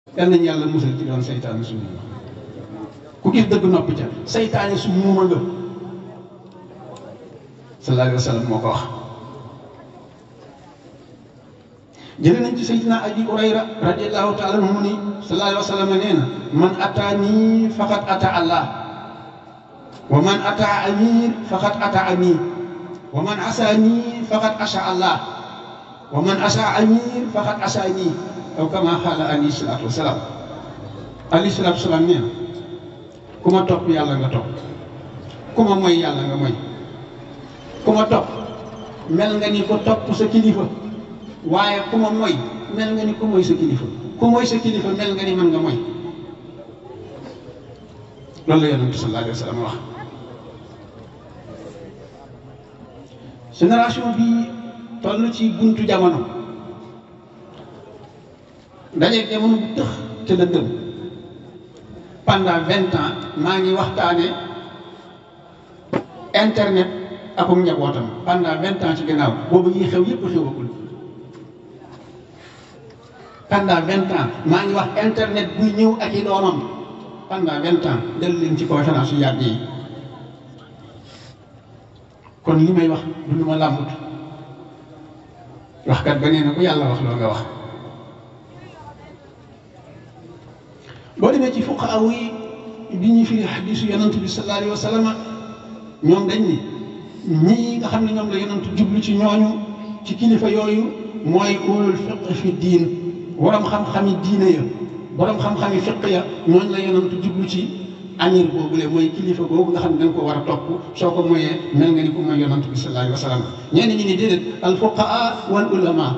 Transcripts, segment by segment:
yal nañu yàlla musal ci doon saytaane su muuma ku gis dëgg noppi ca saytaane su muuma nga sallallahu alayhi wa sallam moo ko wax jële nañ ci sayyidina abi hurayra radiallahu taala anhu mu ni sallallahu alayhi wa sallam nee na man ataani faqad ata allah wa man ata amir faqad ata ami wa man asaani faqad asa allah wa man asa amir faqad asaani aw kama xaala alayhi salaatu wasalaam alayhi salaatu wasalaam nee na ku ma topp yàlla nga topp ku ma moy yàlla nga moy ku ma topp mel nga ni ko topp sa kilifa waaye ku ma moy mel nga ni ku moy sa kilifa ku moy sa kilifa mel nga ni mën nga moy loolu la yonent sallallahu alayhi wa sallam wax génération bi toll ci buntu jamono dajeeg jamono bu tëx te la dëm pendant vingt ans maa ngi waxtaane internet akum njabootam pendant vingt ans ci gannaaw boobu yi xew yëpp xewagul pendant vingt ans maa ngi wax internet buy ñëw ak i doomam pendant vingt ans del leen ci conférence yu yàgg yi kon li may wax du lu ma làmbut waxkat ba nee na ku yàlla wax loo nga wax boo demee ci fuqaaw yi bi ñuy firi xadiisu yonant bi sallallahu alayhi wa sallam ñoom dañ ni ñii nga xam ne ñoom la yonant jublu ci ñooñu ci kilifa yooyu mooy ulul fiq fi diin borom xam-xami diine ya borom xam-xami fiq ya ñooñu la yonant jublu ci amir boobule mooy kilifa boobu nga xam ne dañ ko war a topp soo ko moyee mel nga ni ku mooy yonant bi sallallahu alayhi wa sallam ñenn ñi ni déedéet al fuqaa wal ulama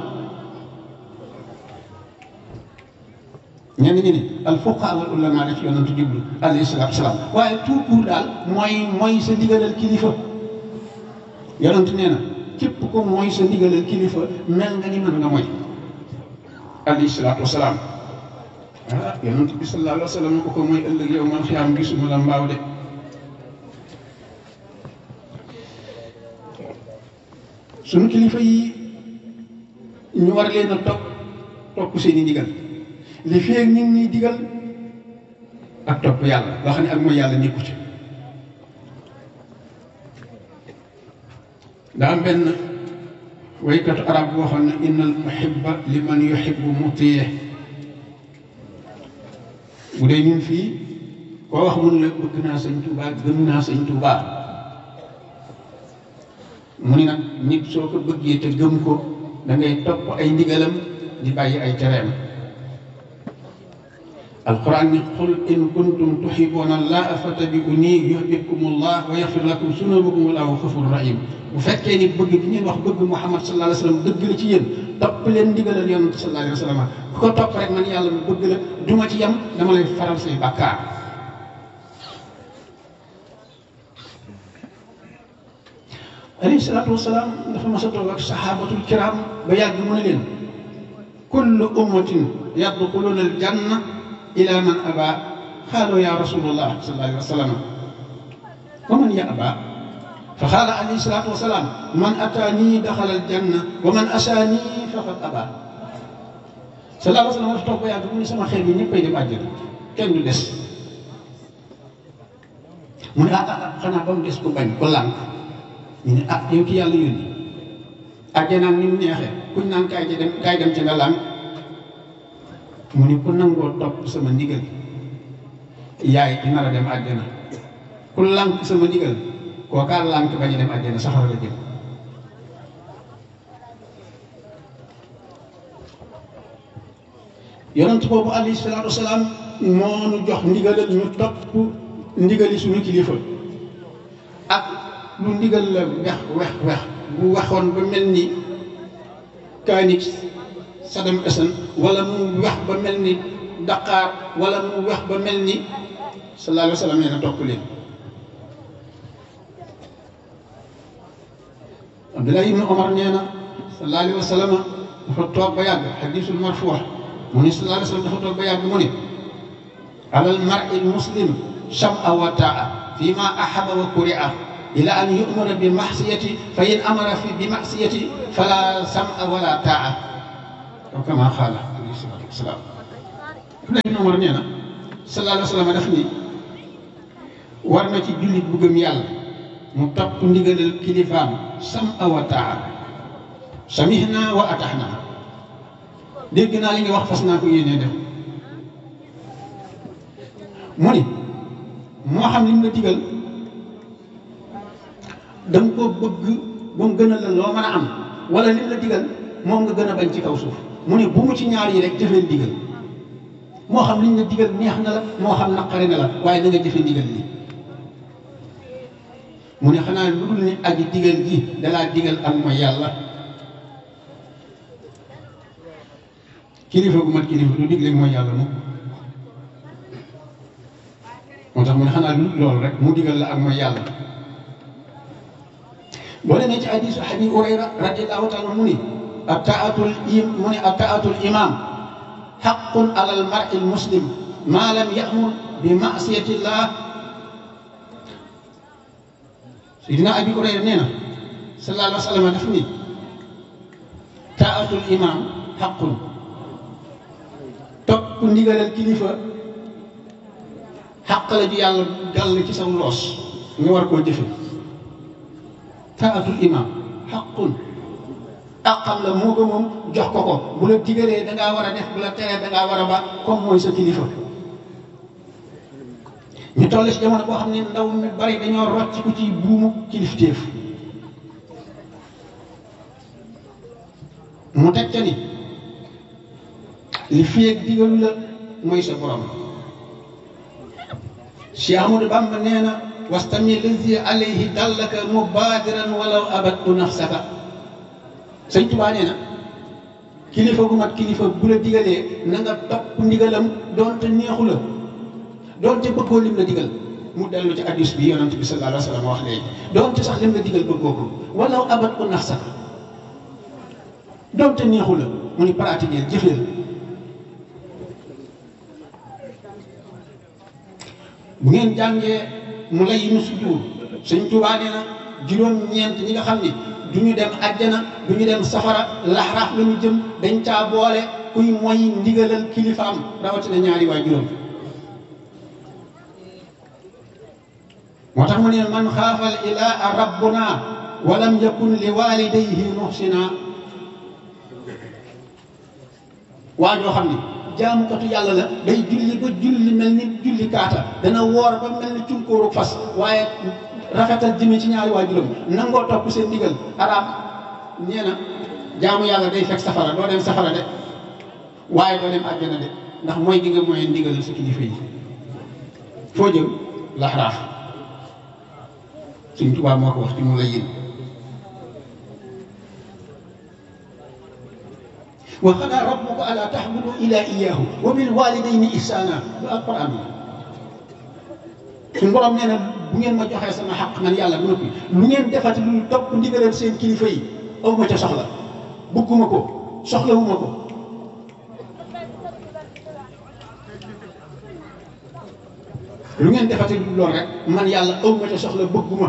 ñenn ñi ni al fuqaa wal ulama la ci yonant jublu alayhi salaatu salaam waaye tout court daal mooy mooy sa ndigalal kilifa yonant nee na képp ko mooy sa ndigalal kilifa mel nga ni mën nga mooy alayhi salaatu wasalaam ah yonent bi sallallahu alayhi wa sallam ko ko mooy ëllëg yow man xiyaam gisuma la mbaaw de suñu kilifa yi ñu war leen a topp topp seen i ndigal li feeg ñu ngi ñuy digal ak topp yàlla loo xam ne ak mooy yàlla nekku ci daa am benn waykatu arab boo xam ne innal muhibba liman yuhibbu mutiye bu dee ñun fii koo wax mun la bëgg naa sëñ Tuubaa gëm naa sëñ Tuubaa mu ni nag nit soo ko bëggee te gëm ko da ngay topp ay ndigalam di bàyyi ay tereem alquran ni qul in kuntum tuhibbuna allaha fattabi'uni yuhbibkumullah wa yaghfir lakum zunubakum wallahu ghafurur rahim bu fekkee ni bëgg bi ngeen wax bëgg Muhammad sallallahu alayhi wa sallam dëgg la ci yéen topp leen ndigalal yonent sallallahu alayhi wa sallam ku ko topp rek man yàlla mu bëgg la duma ci yem dama lay faral say bàkkaar alayhi salaatu wasalaam dafa mas a toog ak saxaabatul kiram ba yàgg mu ne leen kullu ummatin yadxuluna al janna ila man aba xaaloo ya rasulullah sallallahu alayhi wa sallam wa man ya aba fa xaala alayhi salaatu wa salaam man ataanii daxala aljanna wa man asaanii faqad aba sallallahu alayhi wa sallam dafa toog ba yàgg mu ne sama xeet yi ñëppay dem àjjana kenn du des mu ne ah ah xanaa ba mu des ko bañ ko lànk ñu ne ah yow ki yàlla yónni àjjanaan ni mu neexee kuñ naan kaay ci dem kaay dem ci nga lànk mu ne ku nangoo topp sama ndigal yaay ci nar a dem àjjana ku lànk sama ndigal kookaa lànk bañ a dem àjjana saxara la jëm yonent boobu alayhi salaatu wasalaam moo nu jox ndigalal ñu topp ndigali suñu kilifa ak lu ndigal la wex wex wex bu waxoon ba mel ni kaanix Saddam Hussein wala mu wex ba mel ni Dakar wala mu wex ba mel ni sallallahu alayhi wa sallam nee na topp leen Abdullah ibn Omar nee na sallallahu alayhi wa sallam dafa toog ba yàgg xadisul marfuux mu ne sallallahu alayhi wa sallam dafa toog ba yàgg mu ne alal mar'i muslim sam'a wa ta'a fi ma ahaba wa kuri'a ila an yu'mara bi maxsiyati fa in amara fi bi maxsiyati fala sam'a wala ta'a aw kama xaala alayhi salaatu wasalaam Abdullah ibn Umar nee na sallallahu alayhi wa sallam daf ni war na ci jullit bu gëm yàlla mu topp ndigalal kilifaam sam wa taa samihna wa ataxna dégg naa li nga wax fas naa ko yéenee def mu ni moo xam li mu la digal da nga ko bëgg ba mu gën a la loo mën a am wala li mu la digal moom nga gën a bañ ci kaw suuf mu ne bu mu ci ñaar yi rek jëfee ndigal moo xam liñ la digal neex na la moo xam naqari na la waaye na nga jëfe ndigal li mu ne xanaa lu dul ni aji digal ji dalaa digal ak mooy yàlla kilifa gu mat kilifa du digle mooy yàlla moom moo tax mu ne xanaa lu loolu rek mu digal la ak mooy yàlla boo demee ci hadisu abi hurayra radiallahu taala mu ni ataatul im mu ni ataatul imam xaqun ala al mar'i al muslim ma lam yamur bi masiyatillah sayidina abi hurayra nee na sallallahu alayhi wa sallam daf ni taatul imam xaqun topp ndigalal kilifa xaq la ju yàlla gàll ci saw loos nga war koo jëfe taatul imam xaqun àqam la moo ko moom jox ko ko bu la digalee da ngaa war a def bu la teree da ngaa war a ba comme mooy sa kilifa ñu toll si jamono boo xam ne ndaw mi bari dañoo rocc ku ci buumu kilifteef mu teg ca ni li feeg digalu la mooy sa borom Cheikh Amadou Bamba nee na wastami lazi alayhi dallaka mubadiran walaw abadtu nafsaka sëñ Tuubaa nee na kilifa gu mat kilifa bu la digalee na nga topp ndigalam doonte neexu la doonte bëggoo lim la digal mu dellu ci hadis bi yonent bi sallallahu alayhi wa sallam wax léegi doonte sax lim la digal bëggoo ko walaw abadtu nafsaka doonte neexu la mu ni pratiquer jëfeel bu ngeen jàngee mu lay nu sujjuur sëñ Tuubaa nee na juróom-ñeent ñi nga xam ni du ñu dem àjjana du ñu dem safara laxraaf la ñu jëm dañ caa boole kuy moy ndigalal kilifaam rawatina ñaari waay juróom moo tax mu ne man xaafal ilaa rabbuna walam yakun li walidayhi muhsina waa joo xam ni jaamukatu yàlla la day julli ba julli mel ni julli kaata dana woor ba mel ni cunkóoru fas waaye rafetal jëmee ci ñaari waajuram nangoo topp seen ndigal araam nee na jaamu yàlla day fekk safara doo dem safara de waaye doo dem àjjana de ndax mooy gi nga mooy ndigal sa kilifa yi foo jëm laxraaf suñ tubaab moo ko wax ci mu la yéen wa qadaa rabbuka allaa ta'budu illaa iyyaahu wa bil waalidayni ihsaana lu alquran la suñu borom nee na bu ngeen ma joxee sama xaq man yàlla bu noppi lu ngeen defati lu topp ndigalal seen kilifa yi aw ma ca soxla bëgguma ko soxlawuma ko lu ngeen defati lu lool rek man yàlla aw ma ca soxla bëgguma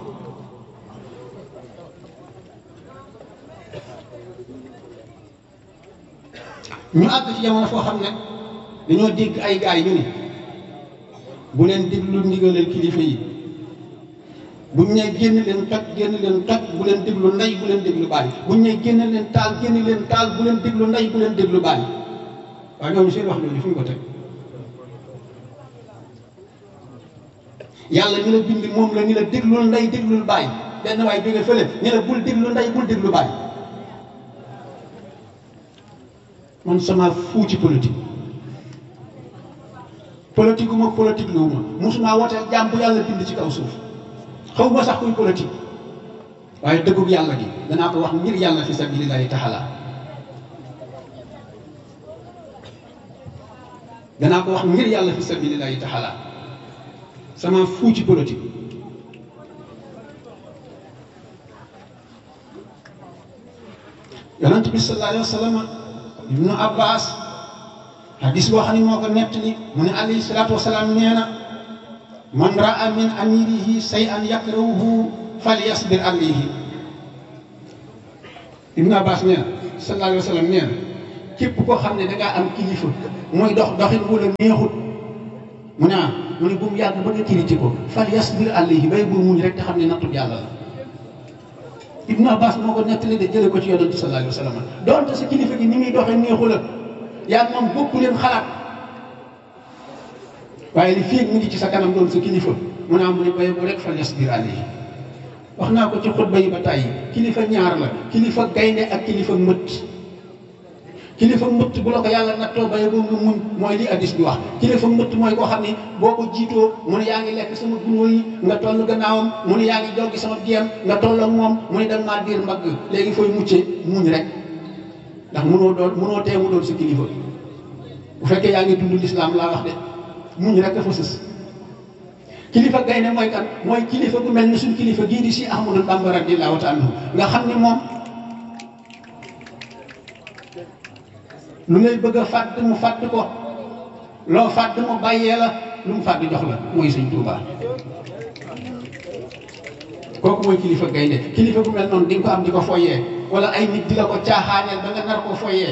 ñu àgg ci jamono foo xam ne dañoo dégg ay gaay ñu ni bu leen déglu ndigalal kilifa yi buñ ne génn leen toj génn leen toj bu leen déglu ndey bu leen déglu baay buñ ne génn leen taal génn leen taal bu leen déglu ndey bu leen déglu baay waaye ñooñu seen wax jooju fu ñu ko teg yàlla ñu la bind moom la ni la déglul ndey déglul baay benn waay jóge fële ñu la bul déglu ndey bul déglu baay man sama fuu ci politique politique gu ma politique lu ma mosuma wooteel jàmm bu yàlla bind ci kaw suuf xaw ma sax kuy politique waaye dëggug yàlla gi danaa ko wax ngir yàlla fi sabilillahi taala danaa ko wax ngir yàlla fi sabilillahi taala sama fuu ci politique yonent bi sallallahu alayhi wa sallam ibnu abbas hadis boo xam ne moo ko nettali mu ne alayhi salaatu wasalaam nee na man raa min amirihi say an yakrahuhu falyasbir alayhi ibnu abbas nee na sallallahu alayhi wa sallam nee na képp koo xam ne da ngaa am kilifa mooy dox doxin wu la neexut mu ne ah mu ne bu mu yàgg ba nga critiqué ko fal yasbir alayhi bay bu muñ rek te xam ne nattub yàlla la Ibnu Abbas moo ko nettali de jële ko ci yonent sallallahu alayhi wa sallam doonte sa kilifa gi ni muy doxee neexu la yaa moom bokku leen xalaat waaye li fii mu ngi ci sa kanam doon sa kilifa mu ne am mu ne bay bu rek fal yasbir alayhi wax naa ko ci xutba yi ba tàyyi kilifa ñaar la kilifa gaynde ak kilifa mëtt kilifa mëtt bu la ko yàlla nattoo baye boo nga muñ mooy li addis bi wax kilifa mëtt mooy koo xam ne boo ko jiitoo mu ne yaa ngi lekk sama gunóor yi nga toll gannaawam mu ne yaa ngi joggi sama diyam nga toll ak moom mu ne da maa diir mbagg léegi fooy muccee muñ rek ndax munoo doon munoo tee mu doon sa kilifa bu fekkee yaa ngi dund lislaam laa wax de muñ rek dafa sës kilifa gaynde mooy kan mooy kilifa bu mel ni suñ kilifa gii di si Ahmadou Bamba radiyallahu taala anhu nga xam ne moom lu ngay bëgg a fàdd mu fàdd ko loo fàdd mu bàyyee la lu mu fàdd jox la mooy sëñ Tuubaa kooku mooy kilifa gaynde kilifa bu mel noonu di nga ko am di ko foyee wala ay nit di la ko caaxaaneel ba nga nar koo foyee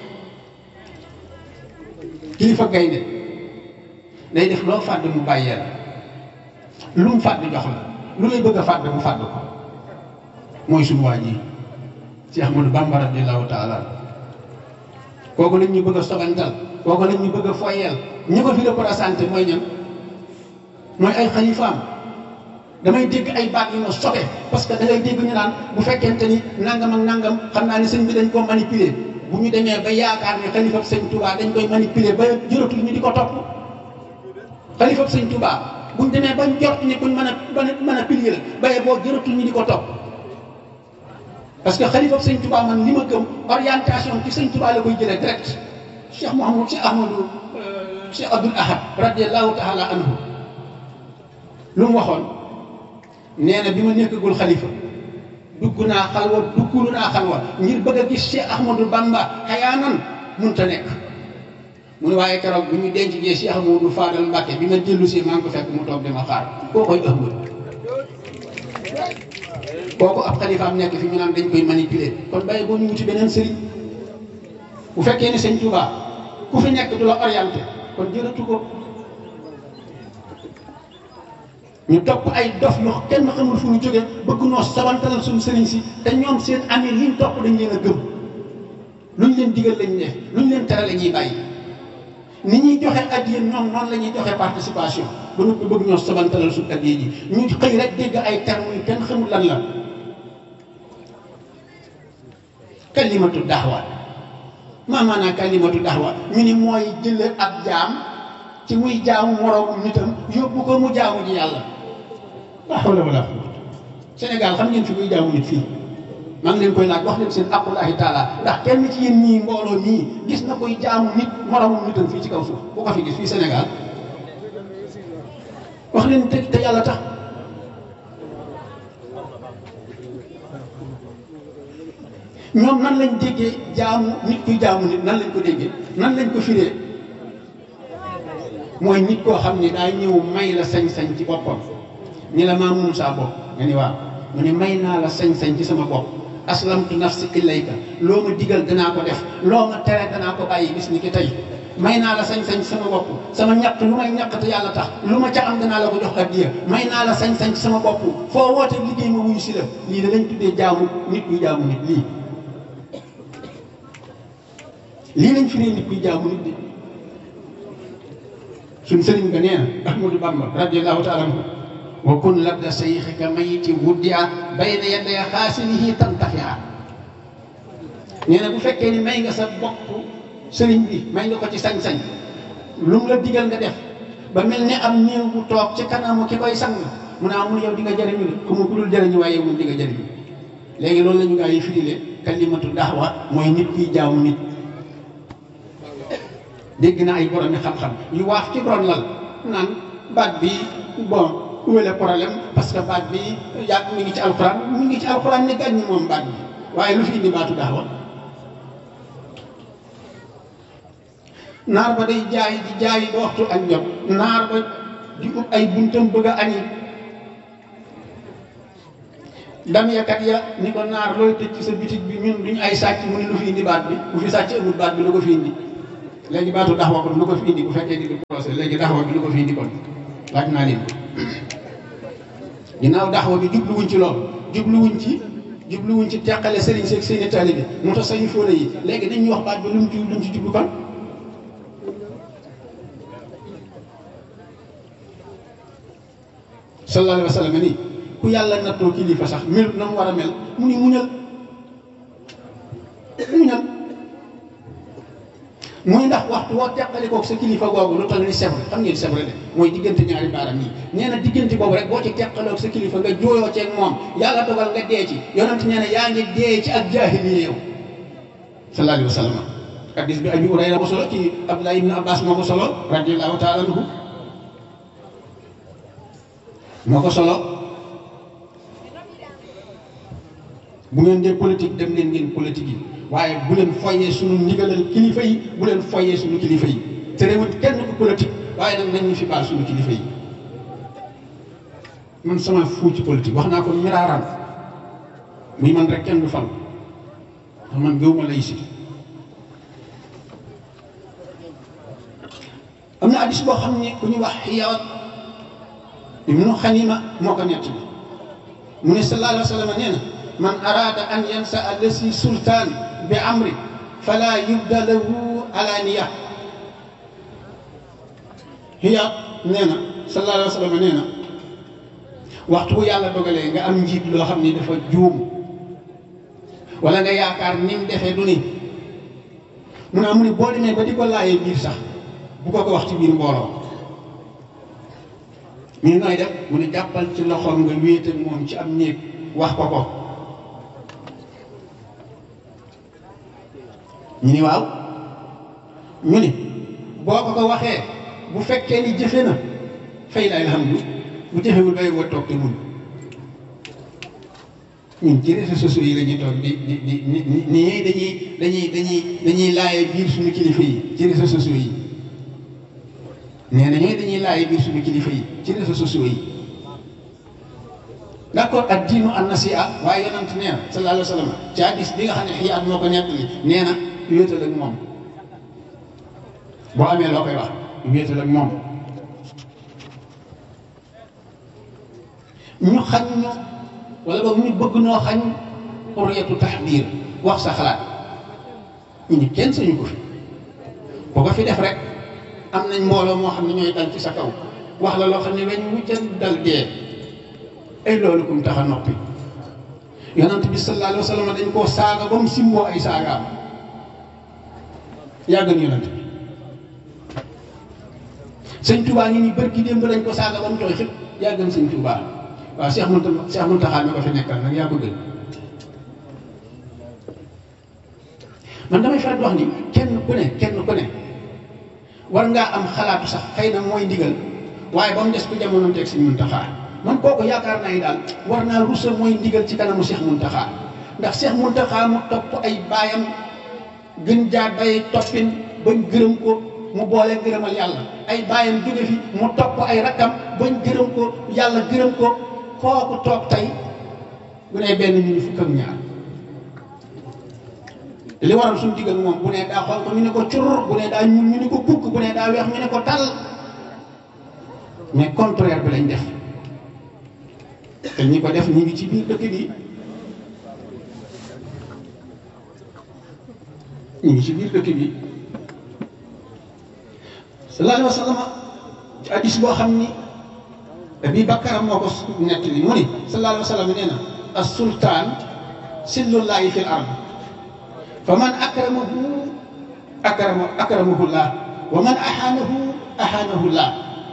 kilifa gaynde day def loo fàdd mu bàyyee la lu mu fàdd jox la lu lay bëgg a fàdd mu fàdd ko mooy suñu waa ji ci Ahmadou Bamba radiyallahu taala kooku lañ ñu bëgg a sobantal kooku lañ ñu bëgg a foyeel ñi ko fi représenté mooy ñan mooy ay xalifaam damay dégg ay baat yu ma sobe parce que da ngay dégg ñu naan bu fekkente ni nangam ak nangam xam naa ne sëñ bi dañ koo manipuler bu ñu demee ba yaakaar ne xalifab sëñ Touba dañ koy manipuler ba jëratul ñu di ko topp xalifab sëñ Touba bu ñu demee ba jort ni buñ mën a mën a pilier la baye boo jëratul ñu di ko topp parce que xalifab sëñ Touba man li ma gëm orientation ci sëñ Touba la koy jëlee direct Cheikh Mouhamadou Cheikh Ahmadou Cheikh Abdoul Ahad radiallahu taala anhu lu mu waxoon nee na bi ma nekkagul xalifa dugg naa xalwa duggulu naa xalwa ngir bëgg a gis Cheikh Ahmadou Bamba xayaanan munta nekk mu ne waaye keroog bi ñu denc jee Cheikh Ahmadou Fadal Mbacke bi ma dellu si maa ngi ko fekk mu toog dama xaar koo koy ëmb kooku ab xalifaam nekk fi ñu naan dañ koy manipuler kon bàyyi boo ñu wuti beneen sëriñ bu fekkee ni sëñ Touba ku fi nekk du la orienté kon jërëtu ko ñu topp ay dof yoo kenn xamul fu ñu jógee bëgg noo sabantalal suñu sëriñ si te ñoom seen amee liñ topp dañ leen a gëm luñ leen digal lañ def luñ leen tere la ñuy bàyyi ni ñuy joxe addiya ñoom noonu la ñuy joxe participation ba nu ko bëgg ñoo sabantalal suñu addiya ji ñu xëy rek dégg ay termes yu kenn xamul lan la kalimatu daxwa maa maanaa kalimatu daxwa ñu ni mooy jële ab jaam ci muy jaamu moroomu nitam yóbbu ko mu jaamu ji yàlla laa hawla wala quwwata Sénégal xam ngeen fi muy jaamu nit fii maa ngi leen koy laaj wax leen seen aqullahi taala ndax kenn ci yéen ñii mbooloo nii gis na koy jaamu nit moroomu nitam fii ci kaw suuf bu ko fi gis fii Sénégal wax leen te te yàlla tax ñoom nan lañ déggee jaamu nit kuy jaamu nit nan lañ ko déggee nan lañ ko firee mooy nit koo xam ni daa ñëw may la sañ-sañ ci boppam ni la maa moom saa bopp nga ni waaw mu ne may naa la sañ-sañ ci sama bopp aslamtu nafsi ilayka loo ma digal danaa ko def loo ma tere danaa ko bàyyi bis ni ki tey may naa la sañ-sañ ci sama bopp sama ñaq lu may ñaq te yàlla tax lu ma ca am danaa la ko jox addiya may naa la sañ-sañ ci sama bopp foo woote liggéey ma wuyu si la lii da lañ tuddee jaamu nit kuy jaamu nit lii lii lañ firee nit kuy jaamu nit di suñ sëriñ ba nee na Ahmadou Bamba radiyallahu taala anhu wa kun labda sayxika mayiti wuddia bayna yaday xaasinihi tantafia nee na bu fekkee ni may nga sa bopp sëriñ bi may nga ko ci sañ-sañ lu mu la digal nga def ba mel ni am néew bu toog ci kanamu ki koy sang mu ne amul yow di nga jëriñu de ku mu ku dul jëriñu waaye yow moom di nga jëriñu léegi loolu la ñu gaa yi firile kalimatu daxwa mooy nit kuy jaamu nit dégg na ay borom xam-xam yu waaf ci ron lal naan baat bi bon où est le problème parce que baat bi yàgg mi ngi ci alxuraan mi ngi ci alxuraan ni gàññi moom baat bi waaye lu fi indi baatu daxwa naar ba day jaay di jaay ba waxtu añ jot naar ba di ut ay buntam bëgg a añi dameekat ya ni ko naar looy tëj ci sa bitig bi ñun duñ ay sàcc mu ne lu fi indi baat bi bu fi sàcc amul baat bi lu ko fi indi léegi baatu daxwa kon lu ko fi indi bu fekkee di di procès léegi daxwa bi lu ko fi indi kon laaj naa leen ginnaaw daxwa bi jubluwuñ ci lool jubluwuñ ci jubluwuñ ci teqale sëriñ seeg seeni taalibe moo tax sañu fóole yi léegi dañuy wax baat bi lu mu ci lu mu ci jublu kon sallallahu alayhi wa sallam nii ku yàlla nattoo kilifa sax mel na mu war a mel mu ni muñal muñal muy ndax waxtu woo teqali koog sa kilifa googu lu toll ni sebre xam ngeen sebre de mooy diggante ñaari baaram yi nee na diggante boobu rek boo ci teqaloog sa kilifa nga jooyoo ceeg moom yàlla dogal nga dee ci yonent nee na yaa ngi dee ci ak jaahiliya yow sallallahu alayhi wa sallam hadis bi abi Hurayra ko solo ci Abdullah ibn Abbas moo ko solo radiyallahu taala anhu moo ko solo bu ngeen dee politique dem leen ngeen politique yi waaye bu leen foyee suñu ndigalal kilifa yi bu leen foyee suñu kilifa yi te réewut kenn ku politique waaye nag nañ ñu fi baal suñu kilifa yi man sama fuu ci politique wax naa ko miraaran muy man rek kenn du fal ndax man gëwuma lay si am na addis boo xam ne ku ñu wax xiyawat ibnu xanima moo ko nett bi mu ne sallallahu alayhi wa sallam nee na man arada an yansa allasi sultaan bi amri fala yubda lahu alaniya hiya nee na sallallahu alayhi wa sallam nee na waxtu bu yàlla dogalee nga am njiit loo xam ni dafa juum wala nga yaakaar ni mu defee du ni mu ne mu ne boo demee ba di ko laayee biir sax bu ko ko wax ci biir mbooloo ñu nooy def mu ne jàppal ci loxoom nga wéet ak moom ci am néeg wax ko ko ñu ni waaw ñu ni boo ko ko waxee bu fekkee ni jëfe na fay la alhamdu bu jëfewul bay woo toog te mun ñun ci réseaux sociaux yi la ñuy toog di di di ni ni dañuy dañuy dañuy dañuy laaye biir suñu kilifa yi ci réseaux sociaux yi nee na ñooy dañuy laaye biir suñu kilifa yi ci réseaux sociaux yi d'accord ak diinu an nasiha waaye yonent nee na sallallahu alayhi wa sallam ci hadis bi nga xam ne xiyaat moo ko nettali nee na wéetal ak moom boo amee loo koy wax wéetal ak moom ñu xañ ñu wala boog ñu bëgg noo xañ xurriyatu taxbiir wax sa xalaat ñu ni kenn sañu ko fi boo ko fi def rek am nañ mbooloo moo xam ne ñooy dal ci sa kaw wax la loo xam ne weñ wuccan dal dee ay loolu kum tax a noppi yonent bi sallallahu alayhi wa sallam dañ koo saaga ba mu simboo ay saagaam yàggan yonent bi sëñ Touba ngi ni bërki démb lañ ko saaga ba mu tooy xëpp yàggan sëñ Touba waaw Cheikh Mounta Cheikh Mountakha mi ko fi nekkal nag yaa ko gën man damay faral di wax ni kenn ku ne kenn ku ne war ngaa am xalaatu sax xëy na mooy ndigal waaye ba mu des ku jamono teg sëñ Mountakha man kooku yaakaar naa ni daal war naa rusa mooy ndigal ci kanamu Cheikh Mountakha ndax Cheikh Mountakha mu topp ay baayam gën jaar day toppin bañ gërëm ko mu boole gërëmal yàlla ay baayam jóge fi mu topp ay rakkam bañ gërëm ko yàlla gërëm ko kooku toog tey bu nee benn ñu ni fukk ak ñaar li waral suñu diggal moom bu nee daa xonq ñu ne ko cur bu nee daa ñuul ñu ne ko kukk bu nee daa weex ñu ne ko tal mais contraire bi lañ def te ñi ko def ñu ngi ci biir dëkk bi ñu ngi ci biir dëkk bi sallallahu alayhi wa sallam ci hadis boo xam ni Abi Bakar moo ko nettali mu ni sallallahu alayhi wa sallam nee na as sultaan sillullahi fil ard fa man akramahu akrama akramahu llah wa man ahaanahu ahaanahu llah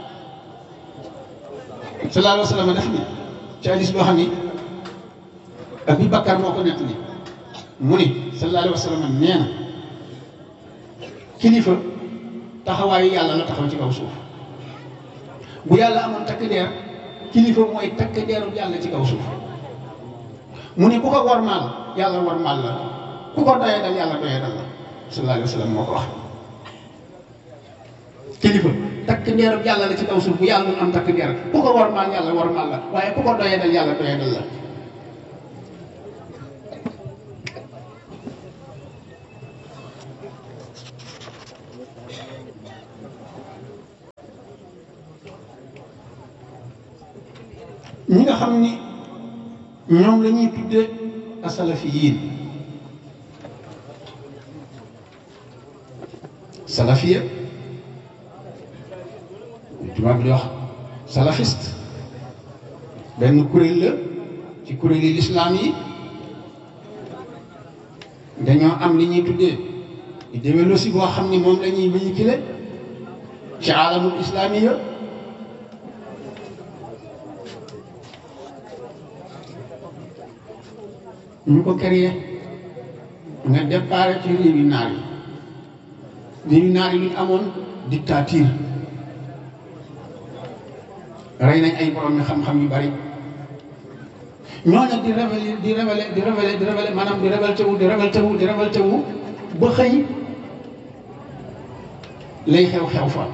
sallallahu alayhi wa sallam def ni ci hadis boo xam ni Abi Bakar moo ko nettali mu ni sallallahu alayhi wa sallam nee na kilifa taxawaayu yàlla la taxaw ci kaw suuf bu yàlla amoon takk deer kilifa mooy takk deeru yàlla ci kaw suuf mu ne ku ko warmaal yàlla warmaal la ku ko doyee dal yàlla doyee dal la sallallahu alayhi wa sallam moo ko wax kilifa takk deeru yàlla la ci kaw suuf bu yàlla mun am takk deer ku ko warmaal yàlla warmaal la waaye ku ko doyee dal yàlla doyee dal la ñi nga xam ni ñoom la ñuy tuddee asalafiyiin salafiya tubaab bi di wax salafiste benn kuréel la ci kuréel yi lislaam yi dañoo am li ñuy tuddee idéologie boo xam ni moom la ñuy véhiculer ci alamul islamiya ñu ko créé nga départ ci réew yi naar yi réew yi naar yi lu ñu amoon dictature rey nañ ay borom mi xam-xam yu bari ñooñu di révélé di révélé di révélé di révélé maanaam di révolté wu di révolté wu di révolté wu ba xëy lay xew-xew fa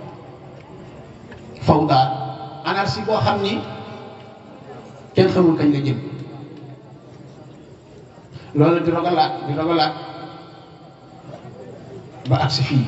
faw daal anarchie boo xam ni kenn xamul kañ la jëm loolu di rogalaat di rogalaat ba agsi fii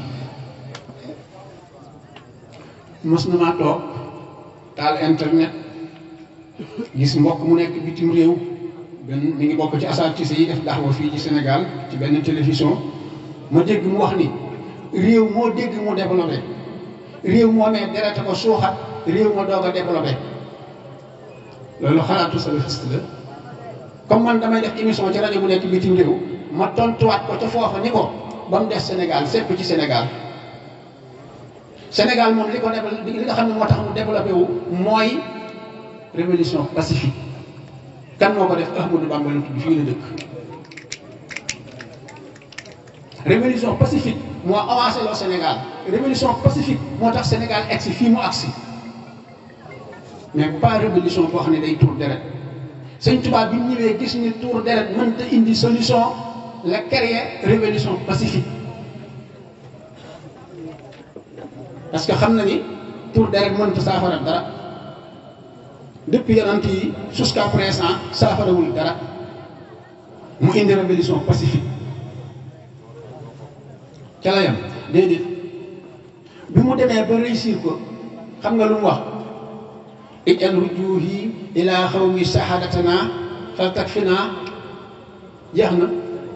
mos na maa toog taal internet gis mbokk mu nekk bitim réew benn mi ngi bokk ci asatise yi def daxwa fii ci Sénégal ci benn télévision ma dégg mu wax ni réew moo dégg mu développé réew moo mee derete ko suuxat réew ma doog a développé loolu xalaatu salafiste la comme man damay def émission ci rajo bu nekk bitim réew ma tontuwaat ko ca foofa ni ko ba mu des Sénégal sépp ci Sénégal Sénégal moom li ko développé li nga xam ne moo tax mu développé wu mooy révolution pacifique kan moo ko def Ahmadou Bamba la tudd fii la dëkk révolution pacifique moo avancé loo Sénégal révolution pacifique moo tax Sénégal egsi fii mu agsi mais pas révolution boo xam ne day tuur deret sëñ tubaab bi mu ñëwee gis ni tuur deret mënta indi solution la créer révolution pacifique parce que xam na ni tuur deret mënta saafara dara depuis yonent yi jusqu'à présent saafarawul dara mu indi révolution pacifique ca la yam déedéet bi mu demee ba réussir ko xam nga lu mu wax ijal rujuhi ila xawmi sahadatana fal takfina jeex na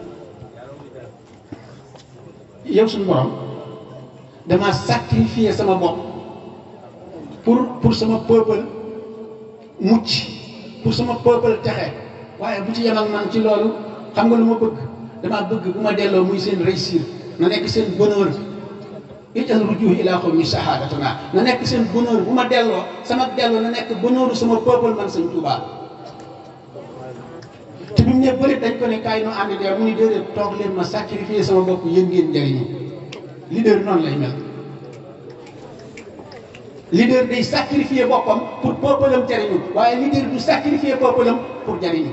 yow suñu borom dama sacrifier sama bopp pour pour sama peuple mucc pour sama peuple texe waaye bu ci yem ak man ci loolu xam nga lu ma bëgg dama bëgg bu ma delloo muy seen réussir na nekk seen bonheur ijal rujuhi ila xawmi sahadatana na nekk seen bonheur bu ma delloo sama delloo na nekk bonheuru sama peuple man sëñ Tuubaa te bi mu ne bëri dañ ko ne kaay nu ànd dee mu ni déedéet toog leen ma sacrifier sama bopp yéen ngeen njëriñu leader noonu lay mel leader day sacrifier boppam pour peuple am jariñu waaye leader du sacrifier peuple am pour jariñu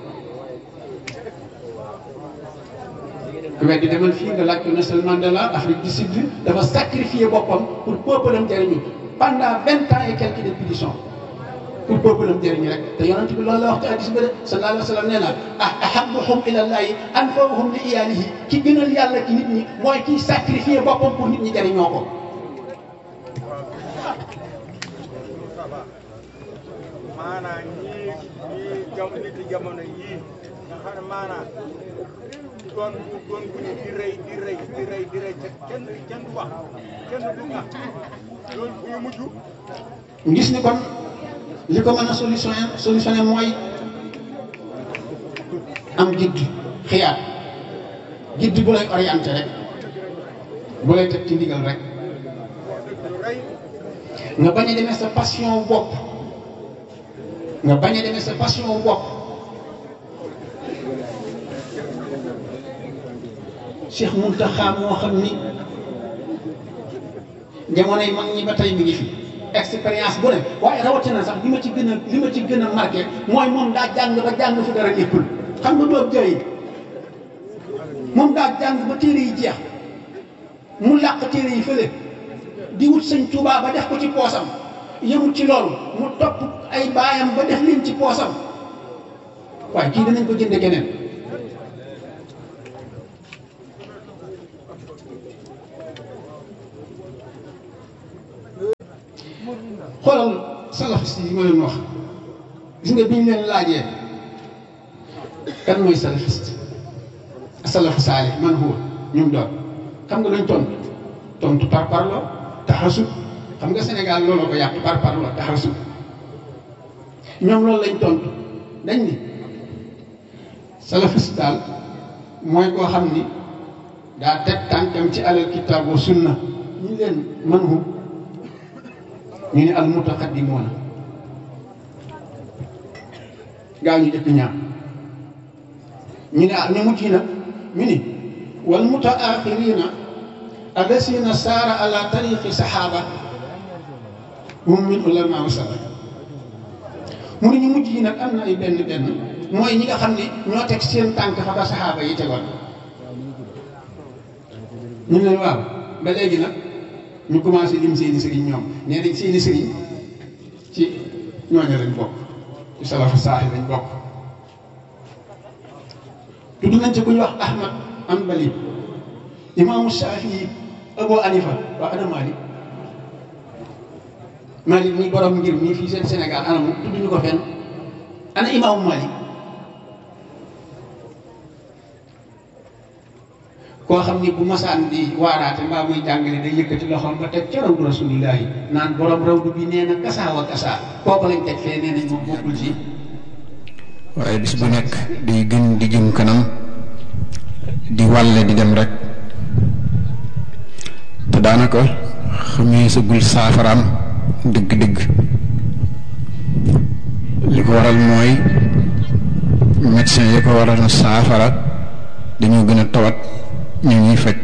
ku weddi demal fii nga laaj ko Nelson Mandela Afrique du Sud dafa sacrifier boppam pour peuple am jariñu pendant vingt ans et quelques répétitions pour peuple am jëriñ rek te yonent bi loolu la wax ci hadis ba de sallallahu alayhi wa sallam nee na ah ahabbuhum ilallahi anfa'uhum li iyalihi ki gënal yàlla ci nit ñi mooy kiy sacrifier boppam pour nit ñi jëriñoo ko. maanaam ñii ñii jam nit yi jamono yii nga xam ne maanaam doon doon bu ñu di rëy di rëy di rëy di rëy te kenn kenn du wax kenn du nga loolu bu ñu mujj gis ni kon li ko mën a solutionné solutionné mooy am gidd xiyaat gidd bu lay orienté rek bu lay teg ci ndigal rek lu rëy nga bañ a demee sa passion wu bopp nga bañ a demee sa passion wu bopp Cheikh Mountakha moo xam ni jamonoy mag ñi ba tey mi ngi fi expérience bu ne waaye rawatina sax li ma ci gën a li ma ci gën a marqué mooy moom daa jàng ba jàng fu dara nekkul xam nga doob jooy moom daa jàng ba téere yi jeex mu làq téere yi fële di wut sëñ Tuubaa ba def ko ci poosam yëmut ci loolu mu topp ay baayam ba def leen ci poosam waaye kii danañ ko jënde keneen xoolal salafiste yi ma leen wax gis nga bi ñu leen laajee kan mooy salafiste salafu saalih man huwa ñu doon xam nga luñ tontu tontu par parlo taxasub xam nga Sénégal looloo ko yàq par parlo taxasub ñoom loolu lañ tontu dañ ni salafiste daal mooy koo xam ni daa teg tànkam ci alal kitaab wa sunna ñu leen man hu ñu ne al mutaqaddimoona gaa ñu jëkk ñaar ñu ne ah ñu mujj nag ñu ni wal mutaaxirina allasina saara ala tariqi saxaaba hum min ulama wa salaf mu ne ñu mujj yi nag am na ay benn benn mooy ñi nga xam ne ñoo teg seen tànk fa ba saxaaba yi tegoon ñu ne waaw ba léegi nag ñu commencé lim seeni sëriñ ñoom nee nañ seeni sëriñ ci ñooñu lañ bokk ci salafu saaxi lañ bokk tudd nañ ci ku ñu wax Ahmad Hanbali imaamu Shafii Abu Hanifa waa ana Malik Malik muy borom ngir mii fii seen Sénégal ana mu tudd ñu ko fenn ana imaamu Malik koo xam ni bu masaan di waaraate mbaa muy jàngale day yëkkati loxoom ba teg ca rawdu rasulillahi naan borom rawdu bi nee na kasaa wa kasaa kooku lañ teg fee nee nañ moom bokkul ci waaye bis bu nekk day gën di jëm kanam di wàlle di dem rek te daanaka xamee sagul saafaraam dëgg-dëgg li ko waral mooy médecin yi ko waral na saafara dañoo gën a tawat ñu ñuy faj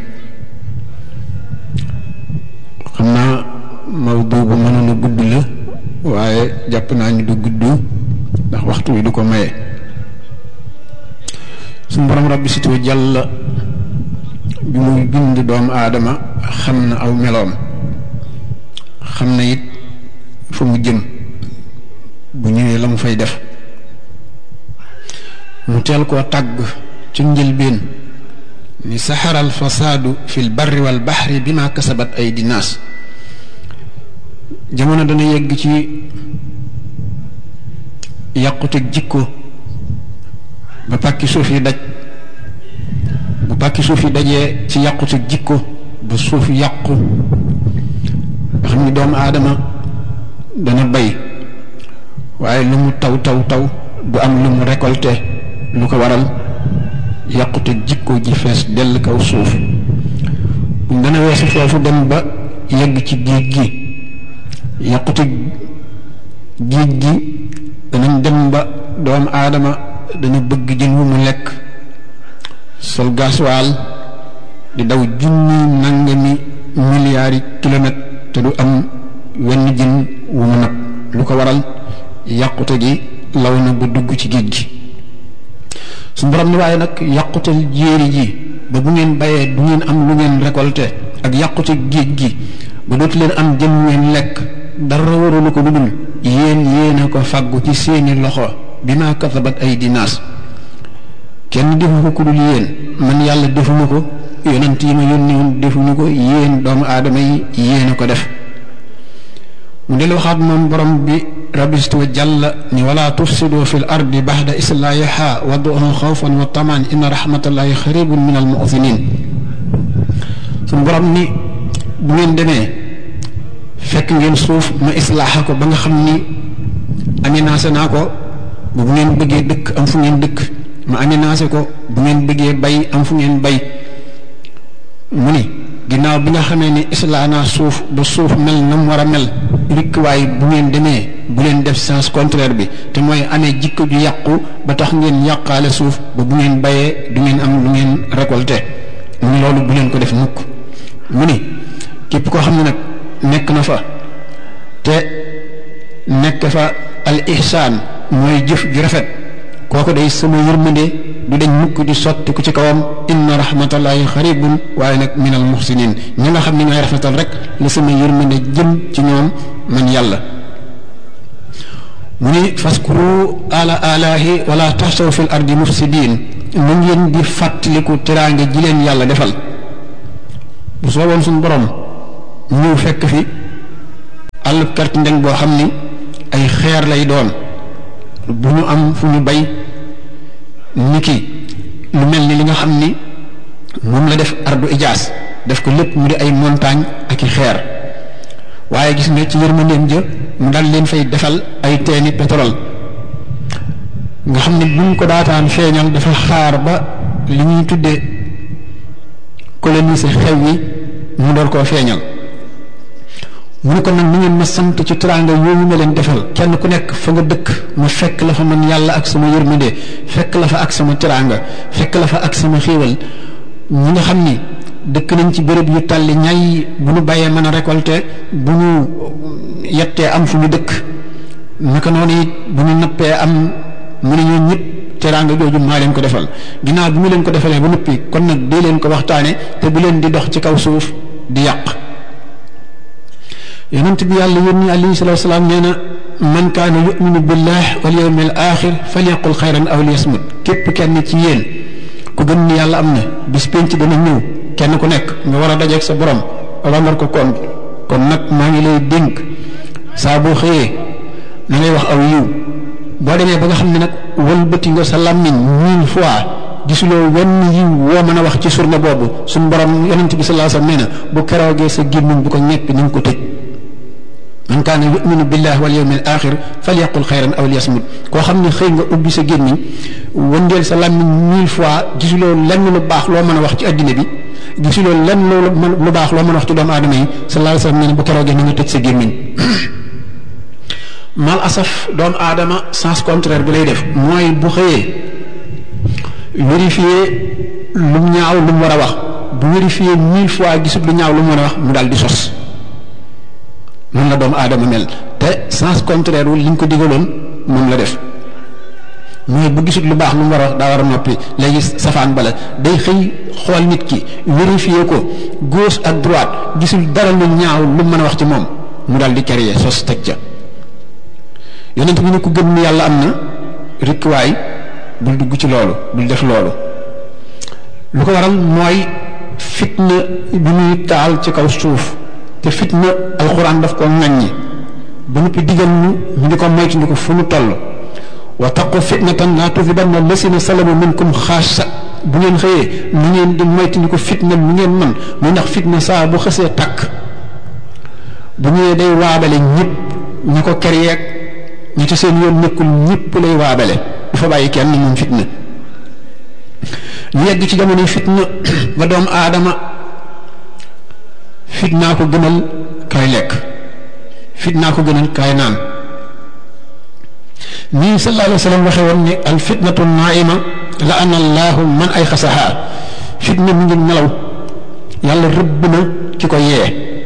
xam naa mawdu bu mënoon a gudd la waaye jàpp naa ni du gudd ndax waxtu wi du ko maye suñu borom rabbi sitoo jàll bi muy bind doomu aadama xam na aw meloom xam na it fa mu jëm bu ñëwee la mu fay def mu teel koo tàgg ci njëlbeen ni saxara al fasaadu fi l barri wal baxri bi ma kasabat ay dinaas jamono dana yegg ci yàquteg jikko ba pàkki suuf yi daj bu pàkki suuf yi dajee ci yàquteg jikko ba suuf yàqu nga xam ni doomu aadama dana bay waaye lu mu taw taw taw du am lu mu récolté lu ko waral yàqute jikko ji fees dell kaw suuf buñ dana weesu foofu dem ba yegg ci géej gi yàqute géej gi danañ dem ba doomu aadama dana bëgg jën wu mu lekk sol gasoil di daw junni nangami milliards yi kilomètres te du am wenn jën wu mu nag lu ko waral yàqute gi law na ba dugg ci géej gi su borom ni waaye nag yàqutal jéeri ji ba bu ngeen bayee du ngeen am lu ngeen récolté ak yàqute géej gi ba dootu leen am jën ngeen lekk dara waralu ko lu dul yéen yéen a ko fàggu ci seeni loxo bi ma kasabat ay dinaas kenn defu ko ku dul yéen man yàlla defuma ko yonent yi ma yónni woon defuñu ko yéen doomu aadama yi yéen a ko def mu del waxaat moom borom bi rabistu wa jàlla ni wala tufsidu fi l ardi baxda islaahiha waduhu xawfan wa tamaan inna rahmatallahi xaribun min al muxsinin suñu borom ni bu ngeen demee fekk ngeen suuf ma islaaxa ko ba nga xam ni aménagé naa ko bu ngeen bëggee dëkk am fu ngeen dëkk ma aménagé ko bu ngeen bëggee bay am fu ngeen bay mu ni ginnaaw bi nga xamee ni islaa naa suuf ba suuf mel na mu war a mel rikk waaye bu ngeen demee bu leen def sens contraire bi te mooy amee jikko ju yàqu ba tax ngeen yàqaale suuf ba bu ngeen bayee du ngeen am lu ngeen récolté mu ni loolu bu leen ko def mukk mu ni képp koo xam ne nag nekk na fa te nekk fa al ihsaan mooy jëf ju rafet kooku day sama yërmande du dañ mukk di sotti ku ci kawam inna rahmatallahi xaribun waaye nag min al muhsinin ñi nga xam ne ñooy rafetal rek la sama yërmande jëm ci ñoom man yàlla mu ni faskuru ala alahi wala taxsaw fi l ardi mufsidin mu ngeen di fàttaliku teraange ji leen yàlla defal bu sooboon suñu borom ñëw fekk fi àllub kart ndeng boo xam ni ay xeer lay doon bu ñu am fu ñu bay niki lu mel ni li nga xam ni moom la def ardu ijaas def ko lépp mu di ay montagne ak i xeer waaye gis nga ci yërmandeem ja mu dal leen fay defal ay teeni pétrole nga xam ne buñ ko daataan feeñal dafa xaar ba li ñuy tuddee coloniser xew yi mu door koo feeñal mu ne ko nag ni ngeen ma sant ci teraanga yooyu ma leen defal kenn ku nekk fa nga dëkk ma fekk la fa man yàlla ak sama yërmande fekk la fa ak sama teraanga fekk la fa ak sama xéewal ñi nga xam ni dëkk nañ ci béréb yu tàlli ñay bu ñu bàyyee mën a récolter bu ñu yettee am fu ñu dëkk naka noonu it bu ñu nappee am mu ne ñoo ñëpp teraanga jooju maa leen ko defal ginnaaw bi mu leen ko defalee ba noppi kon nag dee leen ko waxtaane te bu leen di dox ci kaw suuf di yàq yonent bi yàlla yónni alayhi salatu wasalaam nee na man kaana yuminu billah wal yawmil axir falyaqul xayran aw liyasmut képp kenn ci yéen ku gën ni yàlla am na bis penc dana ñëw kenn ku nekk nga war a dajeeg sa borom rendre ko compte kon nag maa ngi lay dénk saa boo xëyee na ngay wax aw yiw boo demee ba nga xam ne nag wëlbati nga sa làmmiñ mille fois gisuloo wenn yiw woo mën a wax ci surne boobu suñ borom yonent bi sallallahu alayhi wasallam nee na bu keroogee sa gémmiñ bu ko ñeppi ni nga ko tëj man kaana yuminu billah wal yawmil axir falyaqul xayran aw liyasmut koo xam ne xëy nga ubbi sa gémmiñ wëndeel sa làmmiñ mille fois gisuloo lenn lu baax loo mën a wax ci addina bi gisuloo lenn lu baax loo mën a wax ci doomu aadama yi sallallahu alayhi wasallam nee na bu keroogee ni nga tëj sa gémmiñ mal asaf doomu aadama sens contraire bi lay def mooy bu xëyee vérifier lu ñaaw lu mu war a wax bu vérifier mille fois gisut lu ñaaw lu mu war a wax mu daal di sos noonu la doomu aadama mel te sens contraire wu li ñu ko digaloon moom la def mooy bu gisut lu baax lu mu war a wax daa war a noppi léegi safaan bala day xëy xool nit ki vérifier ko gauche ak droite gisul dara lu ñaaw lu mën a wax ci moom mu daal di créer sos teg ca yonent bi ne ku gëm ni yàlla am na rikkuwaay bul dugg ci loolu bul def loolu lu ko waral mooy fitna bi muy taal ci kaw suuf te fitna alxuraan daf ko ŋàññi ba noppi digal ñu ñu di ko moytu ndi ko fu nu toll wa taqu fitnatan laa tusibanna lasina salamu minkum xaasa bu ngeen xëyee nu ngeen di moytu ndi ko fitna mu ngeen man muy ndax fitna saa bu xësee takk bu ñëwee day waabale ñëpp ñi ko ker yeeg ñi ci seen yoon nekkul ñëpp lay waabale du fa bàyyi kenn moom fitna ñu yegg ci jamono fitna ba doomu aadama fitnaa ko gënal kaay lekk fitnaa ko gënal kaay naan nii sallallahu alayhi wa sallam waxe woon ni al fitnatu naima la ana allahu man ay xasaha fitna mi ngi nelaw yàlla rëbb na ki ko yee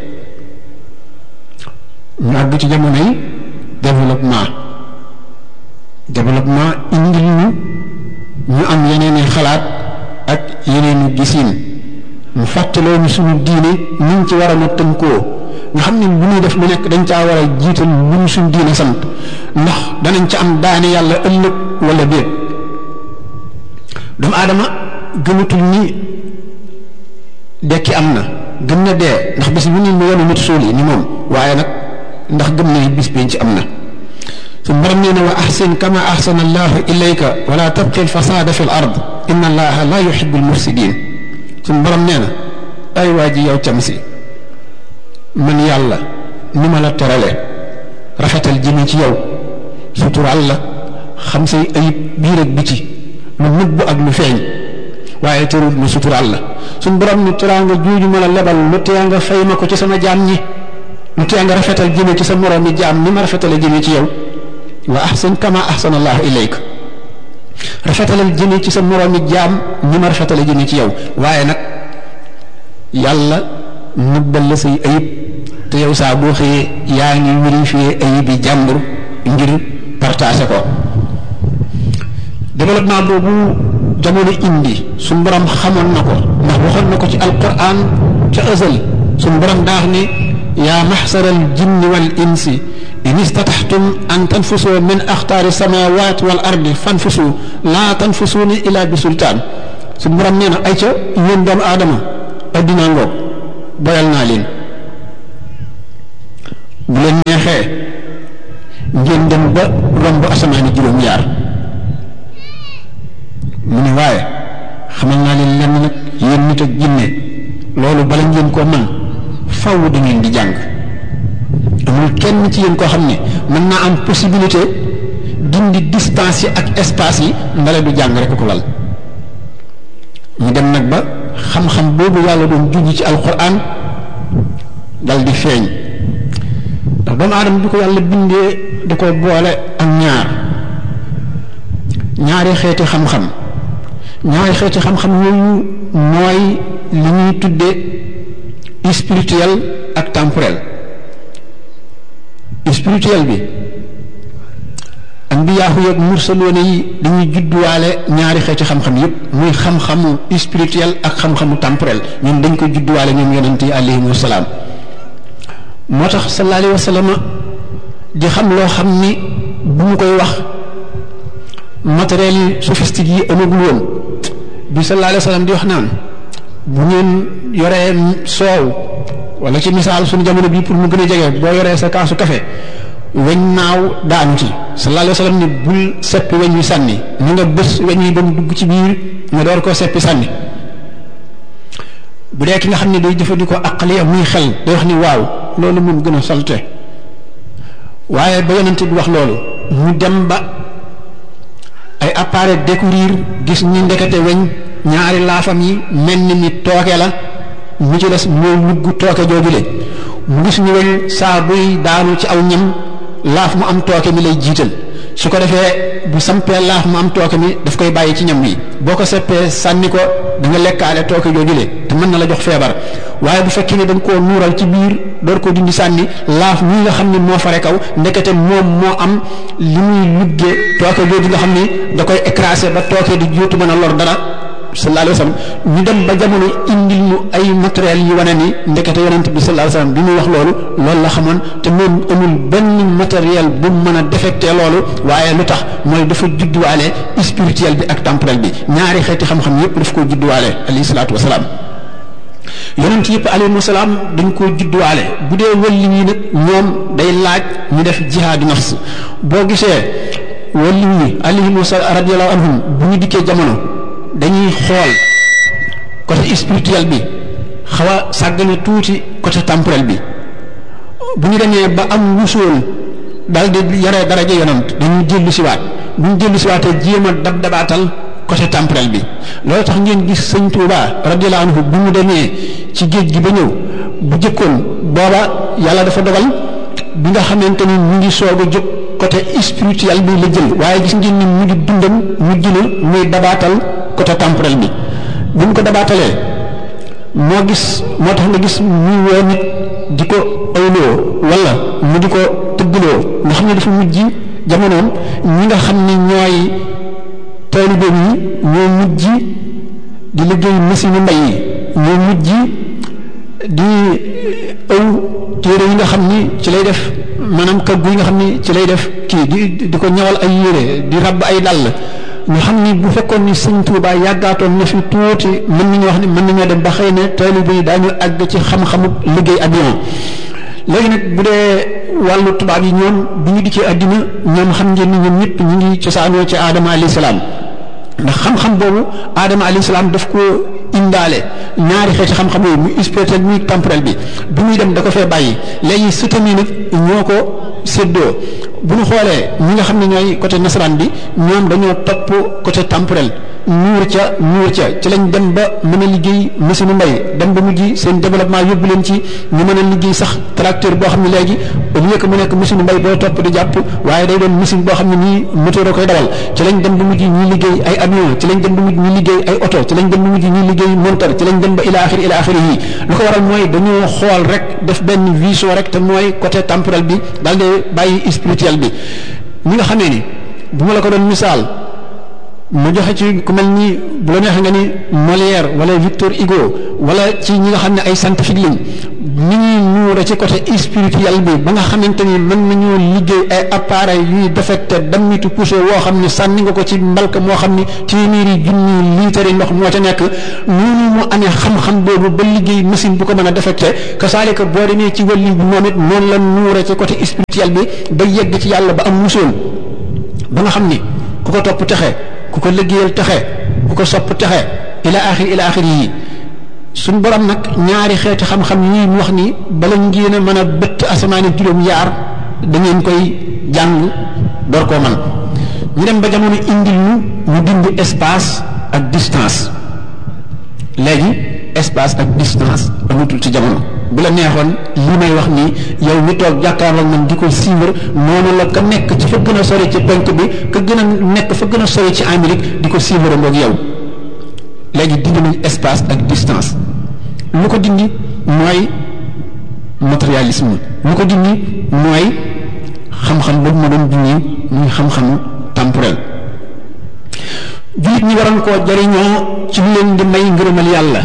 ñu àgg ci jamono yi développement développement indil ñu ñu am yeneen i xalaat ak yeneen i gisiin mu fàttaloo ñu suñu diine ni ñu ci waroon a tënkoo nga xam ne lu ñuy def lu nekk dañ caa war a jiital lu ñu suñu diine sant ndax danañ ca am daani yàlla ëllëg wala déet doomu aadama gëmatul ni dekki am na gëm na dee ndax bis bu ñu mu yenu nit suul yi ni moom waaye nag ndax gëm na bis biñ ci am na su borom nee na wa ahsin kama ahsana allahu ilayka wala tabqi alfasada fi l ard inna allaha la yuhibu almufsidin suñ borom nee na ay waa ji yow cam si man yàlla ni ma la terale rafetal jëme ci yow sutural la xam say ayib biir ak biti lu nëbbu ak lu feeñ waaye terul lu sutural la suñ borom ni teraanga juuju ma la lebal lu tee nga fay ma ko ci sama jaam ñi lu tee nga rafetal jëme ci sa moroomi jaam ni ma rafetale jëme ci yow wa ahsin kama ahsana allahu ilayk rafetalal jëme ci sa moroomi jaam ni ma rafetale jëme ci yow waaye nag yàlla nëbbal la say ayib te yow saa boo xëyee yaa ngi vérifier ayib yi jàmbur ngir partager ko développement boobu jamono indi suñ borom xamoon na ko ndax waxoon na ko ci alquran ca ësal suñ borom daax ni yaa maxsara al jinni wal insi in istataxtum an tanfusu min axtaari samawat wal ardi fanfusu laa tanfusuuna ila bi sultaan suñ borom nee na ay ca yéen doomu aadama addinaa ngoog boyal naa leen bu leen neexee ngeen dem ba romb asamaani juróom-ñaar mu ne waaye xamal naa leen lenn nag yéen nit ak jinne loolu bala ngeen koo man faw da ngeen di jàng amul kenn ci yéen koo xam ne mën naa am possibilité dindi distance yi ak espace yi ndale du jàng rek ko lal ñu dem nag ba xam-xam boobu yàlla doon junj ci alquran dal di feeñ ndax doomu aadama bi ko yàlla bindee da ko boole ak ñaar ñaari xeeti xam-xam ñaari xeeti xam-xam yooyu mooy li ñuy tudde spirituel ak temporel spirituel bi ambiyaahu yeeg mursaloone yi dañuy judduwaale ñaari xeeti xam-xam yépp muy xam-xamu spirituel ak xam-xamu temporel ñun dañ ko judduwaale ñoom yonent yi alayhimu salaam moo tax sallallahu alayhi wa sallam di xam loo xam ni bu mu koy wax matériel yi sophistique yi amagul woon bi sallallahu alayhi wa sallam di wax naan bu ngeen yoree soow wala ci misaal suñu jamono bii pour mu gën a jege boo yoree sa kaasu café weñ naaw daanu ci sallallahu alayhi wa sallam ni bul seppi weñ wi sànni ni nga bés weñ wi ba mu dugg ci biir nga door koo seppi sànni bu dee ki nga xam ne day jëfandikoo aqliya muy xel day wax ni waaw loolu moom gën a salte waaye ba yonent bi wax loolu mu dem ba ay appareil découvrir gis ñi ndekete weñ ñaari laafam yi mel ni ni tooke la mu ci des mooy lugg tooke joojule mu gis ñu weñ saa buy daanu ci aw ñam laaf mu am tooke mi lay jiital su ko defee bu sampee laaf mu am tooke mi daf koy bàyyi ci ñam wi boo ko seppee sànni ko da nga lekkaale tooke joojule te mën na la jox feebar waaye bu fekkee ne da nga koo nuural ci biir door koo dindi sànni laaf mii nga xam ne moo fare kaw ndekete moom moo am li muy luggee tooke jooju nga xam ni da koy écraser ba tooke di juutu mën a lor dara sallallahu alayhi wa sallam ñu dem ba jamono indil ñu ay matériel yi wane ni ndekete yonent bi sallallahu alayhi wa sallam bi muy wax loolu loolu la xamoon te moom amul benn matériel bu mën a défecté loolu waaye lu tax mooy dafa judduwaale spirituel bi ak temporel bi ñaari xeeti xam-xam yépp daf koo judduwaale alayhi salaatu wa salaam yonent yëpp alayhi salaam dañ koo judduwaale bu dee wëlli ñi nag ñoom day laaj ñu def jihaadu nafs boo gisee wëlli ñi alayhi radiyallahu anhum bu ñu dikkee jamono dañuy xool côté spirituel bi xaw a sàggane tuuti côté temporel bi bu ñu demee ba am wusool daal di yore daraja yonant dañuy jëllu siwaat bu ñu jëllu siwaatee jéem a dab dabaatal côté temporel bi loolu tax ngeen gis sëñ Touba radiyallahu anhu bu mu demee ci géej gi ba ñëw bu jëkkoon booba yàlla dafa dogal bi nga xamante ni mu ngi soog a jóg côté spirituel bi la jël waaye gis ngeen ni mu ngi dundam mu jël muy dabaatal côté temporel bi bu ñu ko dabaatalee moo gis moo tax nga gis muy woo nit di ko ayloo wala mu di ko tëggloo nga xam ne dafa mujj jamonoom ñi nga xam ne ñooy taalibe yi ñoo mujj di liggéey machine mbay yi ñoo mujj di ëw téere yi nga xam ni ci lay def maanaam kaggu yi nga xam ni ci lay def kii di di ko ñawal ay yére di rabb ay dàll ñu xam ni bu fekkoon ni sëñ Tuuba yàggaatoon na fi tuuti mën nañu wax ni mën nañoo dem ba xëy na taalibe yi daañu àgg ci xam-xamu liggéey avion léegi nag bu dee wàllu tubaab yi ñoom bu ñu dikkee àddina ñoom xam ngeen ni ñoom ñëpp ñu ngi cosaanoo ci aadama alayhi salaam ndax xam-xam boobu aadama alayhi salaam daf ko indaale ñaari xeeti xam-xam yooyu muy spirituel muy temporel bi bu muy dem da ko fee bàyyi léegi sëtam yi nag ñoo ko séddoo bu ñu xoolee ñi nga xam ne ñooy côté nasaraan bi ñoom dañoo topp côté temporel nuur ca nuur ca ci lañ dem ba mën a liggéey machine mbay dem ba mujj seen développement yóbbu leen ci ñu mën a liggéey sax tracteur boo xam ne léegi au lieu que mu nekk machine mbay boo topp di jàpp waaye day doon machine boo xam ne nii moteur a koy dawal ci lañ dem ba mujj ñuy liggéey ay avion ci lañ dem ba mujj ñuy liggéey ay oto ci lañ dem ba mujj ñuy liggéey monteur ci lañ dem ba ila axiri ila axiri yi lu ko waral mooy dañoo xool rek def benn vision rek te mooy côté temporel bi daal di bàyyi spirituel bi ñi nga xamee ni bu ma la ko doon misaal mu joxe ci ku mel ni bu la neexee nga ni Molière wala Victor Hugo wala ci ñi nga xam ne ay scientifique lañ ni ñuy nuure ci côté spirituel bi ba nga xamante ni mën nañoo liggéey ay appareil yuy defecte dammitu poussé woo xam ni sànni nga ko ci mbalka moo xam ni téeméeri junni liitari ndox moo ca nekk noonu mu amee xam-xam boobu ba liggéey machine bu ko mën a defecte kasaalika boo demee ci wàllu bi moom it noonu la nuure ci côté spirituel bi ba yegg ci yàlla ba am musoon ba nga xam ni ku ko topp texe ku ko liggéeyal texe ku ko sopp texe ila axir ila axir yi suñ borom nag ñaari xeeti xam-xam yi mu wax ni bala ngeen a mën a bëtt asamaani juróom yaar da ngeen koy jàng door koo man ñu dem ba jamono indil ñu ñu dindi espace ak distance léegi espace ak distance amatul ci jamono bu la neexoon li may wax nii yow mi toog jàkkaarloog man di ko suivre noonu la ka nekk ci fa gën a sori ci penk bi ka gën a nekk fa gën a sori ci Amérique di ko suivre ngoog yow léegi dindi nañ espace ak distance lu ko dindi mooy matérialisme lu ko dindi mooy xam-xam boobu ma doon dindi muy xam-xamu temporel jullit ñi waroon koo jariñoo ci lu leen di may ngërëmal yàlla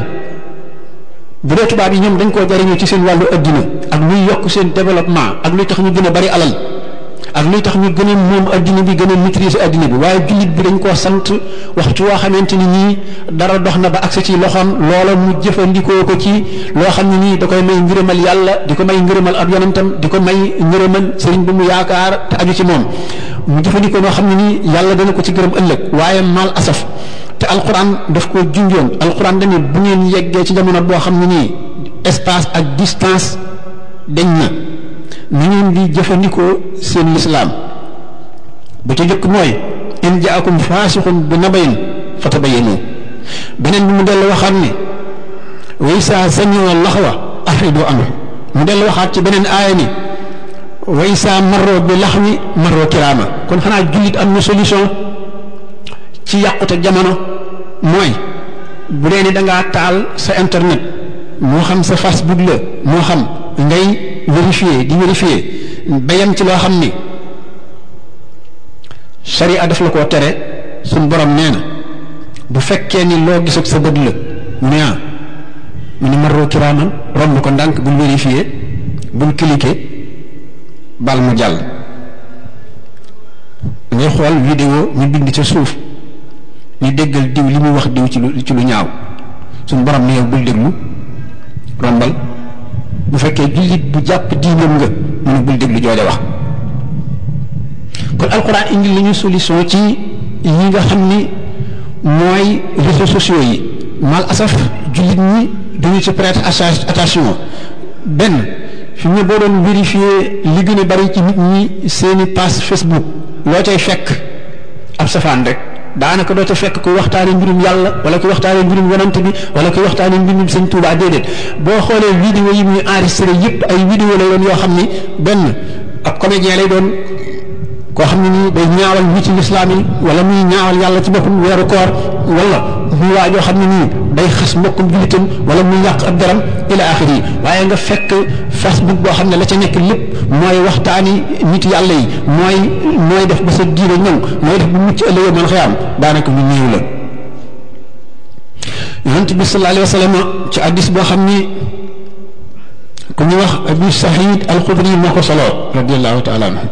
bu dee tubaab yi ñoom dañ koo jariñoo ci seen wàllu adduna ak luy yokk seen développement ak luy tax ñu gën a bari alal ak luy tax ñu gën a moom adduna bi gën a maîtriser adduna bi waaye jullit bi dañ koo sant waxtu woo xamante ni nii dara dox na ba agsi ci loxoom loola mu jëfandikoo ko ci loo xam ne nii da koy may ngërëmal yàlla di ko may ngërëmal ab yonentam di ko may ngërëmal sëriñ bi mu yaakaar te aju ci moom mu jëfandikoo noo xam ne nii yàlla dana ko ci gërëm ëllëg waaye mal asaf te alquran daf ko junjoon alquran dañu bu ngeen yeggee ci jamono boo xam ne nii espace ak distance dañ na ni ngeen di jëfandikoo seen lislaam bu ci jëkk mooy in jaakum faasixun bi nabayin fatabayanu beneen bi mu dellu waxaat ne way saa sañoo laxwa afridu anhu mu dellu waxaat ci beneen aaya ni way saa maroo bi laxwi maroo kiraama kon xanaa jullit am na solution ci yàqute jamono mooy bu dee ni da ngaa taal sa internet moo xam sa Facebook la moo xam ngay vérifier di vérifier bayam ci loo xam ni sharia daf la koo tere suñ borom nee na bu fekkee ni loo gis ak sa bët la mu ne ah mu ne maroo kiraaman romb ko ndànk bul vérifier bul cliquer bal mu jàll ngay xool vidéo ñu bind ca suuf ni déggal diw li muy wax diw ci lu ci lu ñaaw suñ borom ne yow bul déglu rombal bu fekkee jullit bu jàpp diinam nga mu ne bul déglu jooja wax kon alquran indi li ñu solution ci yi nga xam ni mooy réseaux sociaux yi mal asaf jullit ñi duñu ci prêter attention benn fi mu ne boo doon vérifier li gën a bari ci nit ñi seeni page Facebook loo cay fekk ab safaan rek daanaka doo ca fekk ku waxtaane mbirum yàlla wala ku waxtaane mbirum yonante bi wala ku waxtaane mbirum sëñ Tuubaa déedéet boo xoolee vidéo yi muy enregistré yépp ay vidéo la doon yoo xam ni benn ab comédien lay doon koo xam ne nii day ñaawal wi ci lislaam yi wala muy ñaawal yàlla ci boppam weeru koor wala muy waa joo xam ne nii day xas mbokkum jullitam wala muy yàq ab deram ila axiri yi waaye nga fekk facebook boo xam ne la ca nekk lépp mooy waxtaani nit yàlla yi mooy mooy def ba sa diine ñëw mooy def bu mucc ëllëgee mën xëyaam daanaka ñu néew la yonent bi sallallahu alayhi wa sallam ci addis boo xam ni ku ñu wax abu sahid alxudri moo ko soloo radiallahu taala anhu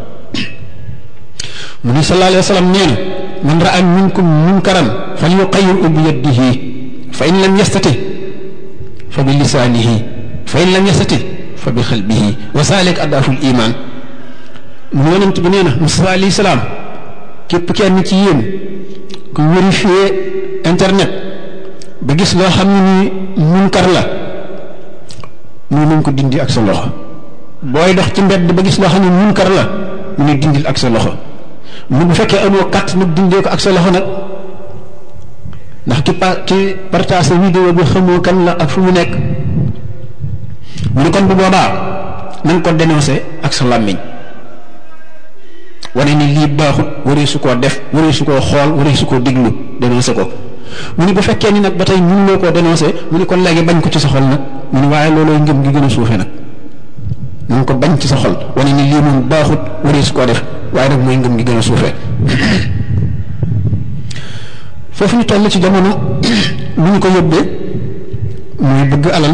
mu ni sallallahu alayhi wa sallam nee na man raa minkum munkaran falyuqayyirhu bi yadihi fa in lam yastati fa bi lisaanihi fa in lam yastati fa bi xalbihi wa zalik adaafu liman mu yonent bi nee na Musaa alayhi salaam képp kenn ci yéen ku vérifier internet ba gis loo xam ne ni munkar la mu nañ ko dindi ak sa loxo booy dox ci mbedd ba gis loo xam ne munkar la mu ne dindil ak sa loxo mu bu fekkee amoo kat nag dindee ko ak sa loxo nag ndax ki pa ki partage vidéo bi xamoo kan la ak fu mu nekk mu ne kon bu boobaa na nga ko dénoncé ak sa làmmiñ wane ni lii baaxut waree su koo def waree su koo xool waree su koo déglu dénoncé ko mu ne bu fekkee ni nag ba tey mun loo koo dénoncé mu ne kon léegi bañ ko ci sa xol nag mu ne waaye loolooy ngëm gi gën a suufe nag na nga ko bañ ci sa xol wane ni lii moom baaxut waree su koo def waaye nag mooy ngëm gi gën a suufee foofu ñu toll ci jamono lu ñu ko yóbbee mooy bëgg alal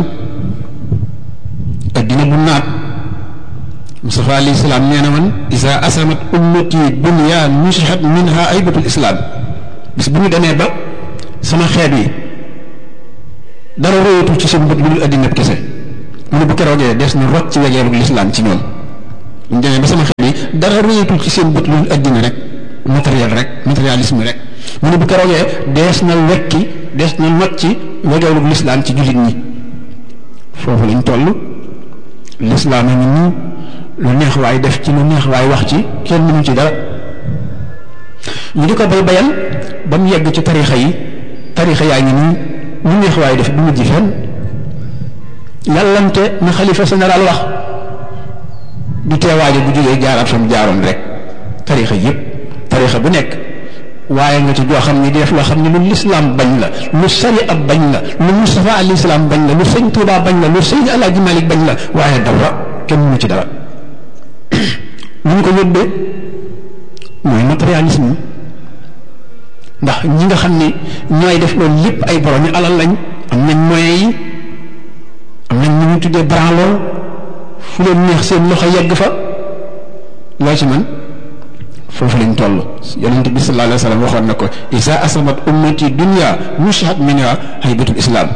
addina bu naat Mustafa alayhi salaam nee na man isa asamat ummati dunya nusihat minha aybatul islam bis bu ñu demee ba sama xeet wi dara royatul ci seen bët lu dul addina kese mu ne bu keroogee des na rocc ci wegeeru lislaam ci ñoom ñu demee ba sama xeet wi dara royatul ci seen bët lu dul addina rek matériel rek matérialisme rek mu ne bu keroogee dees na wekki dees na not ci wegeeru lislaam ci jullit ñi foofu lañ toll lislaam a ngi nii lu neex waay def ci lu neex waay wax ci kenn mënu ci dara ñu di ko bay bayal ba mu yegg ci tarixa yi tarixa yaa ngi nii lu neex waay def du mujj fenn yàllante na xalifa général wax du teewaaje bu jógee jaaraat fa mu jaaroon rek tarixa yépp tarixa bu nekk waaye nga ci joo xam ni def loo xam ne lu lislaam bañ la lu sari ab bañ la lu Mustafa alayhi salaam bañ la lu sëñ Tuubaa bañ la lu sëñ Alaaji Malik bañ la waaye dara kenn mënu ci dara lu ñu ko yóbbee mooy matérialisme ndax ñi nga xam ni ñooy def loolu lépp ay borom yi alal lañ am nañ moyens yi am nañ ñu ñu tuddee branloo fu leen neex seen loxo yegg fa loo ci man foofu lañ toll yonente bi sallallahu alayhi wa sallam waxoon na ko isa asabat ummati dunya mushat minha haybatul islam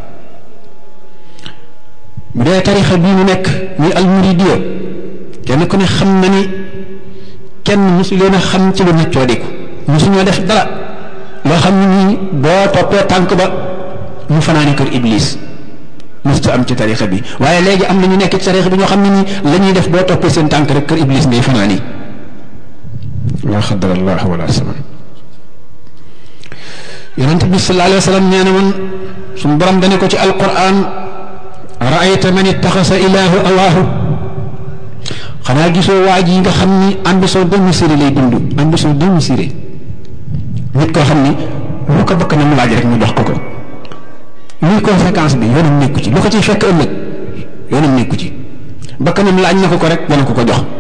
bu dee tarixa bii mu nekk muy almuridiya kenn ku ne xam na ni kenn mosu leen a xam ci lu neccoo diku mosuñoo def dara loo xam ne nii boo toppee tànk ba mu fanaani kër iblis mosu am ci tarixa bi waaye léegi am na ñu nekk ci tarixa bi ñoo xam ne nii la ñuy def boo toppee seen tànk rek kër iblis ngay fanaani la xadar allah wala saman yonente bi sallallahu alayhi wa sallam nee na woon suñu borom dane ko ci alquran raayta man ittaxasa ilaahu awaahu xanaa gisoo waa ji nga xam ni ambition démesurée lay dund ambition démesurée nit koo xam ni lu ko bëgg na mu laaj rek ñu jox ko ko luy conséquence bi yoonam nekku ci lu ko ciy fekk ëllëg yoonam nekku ci bakkanam laaj na ko ko rek dana ko ko jox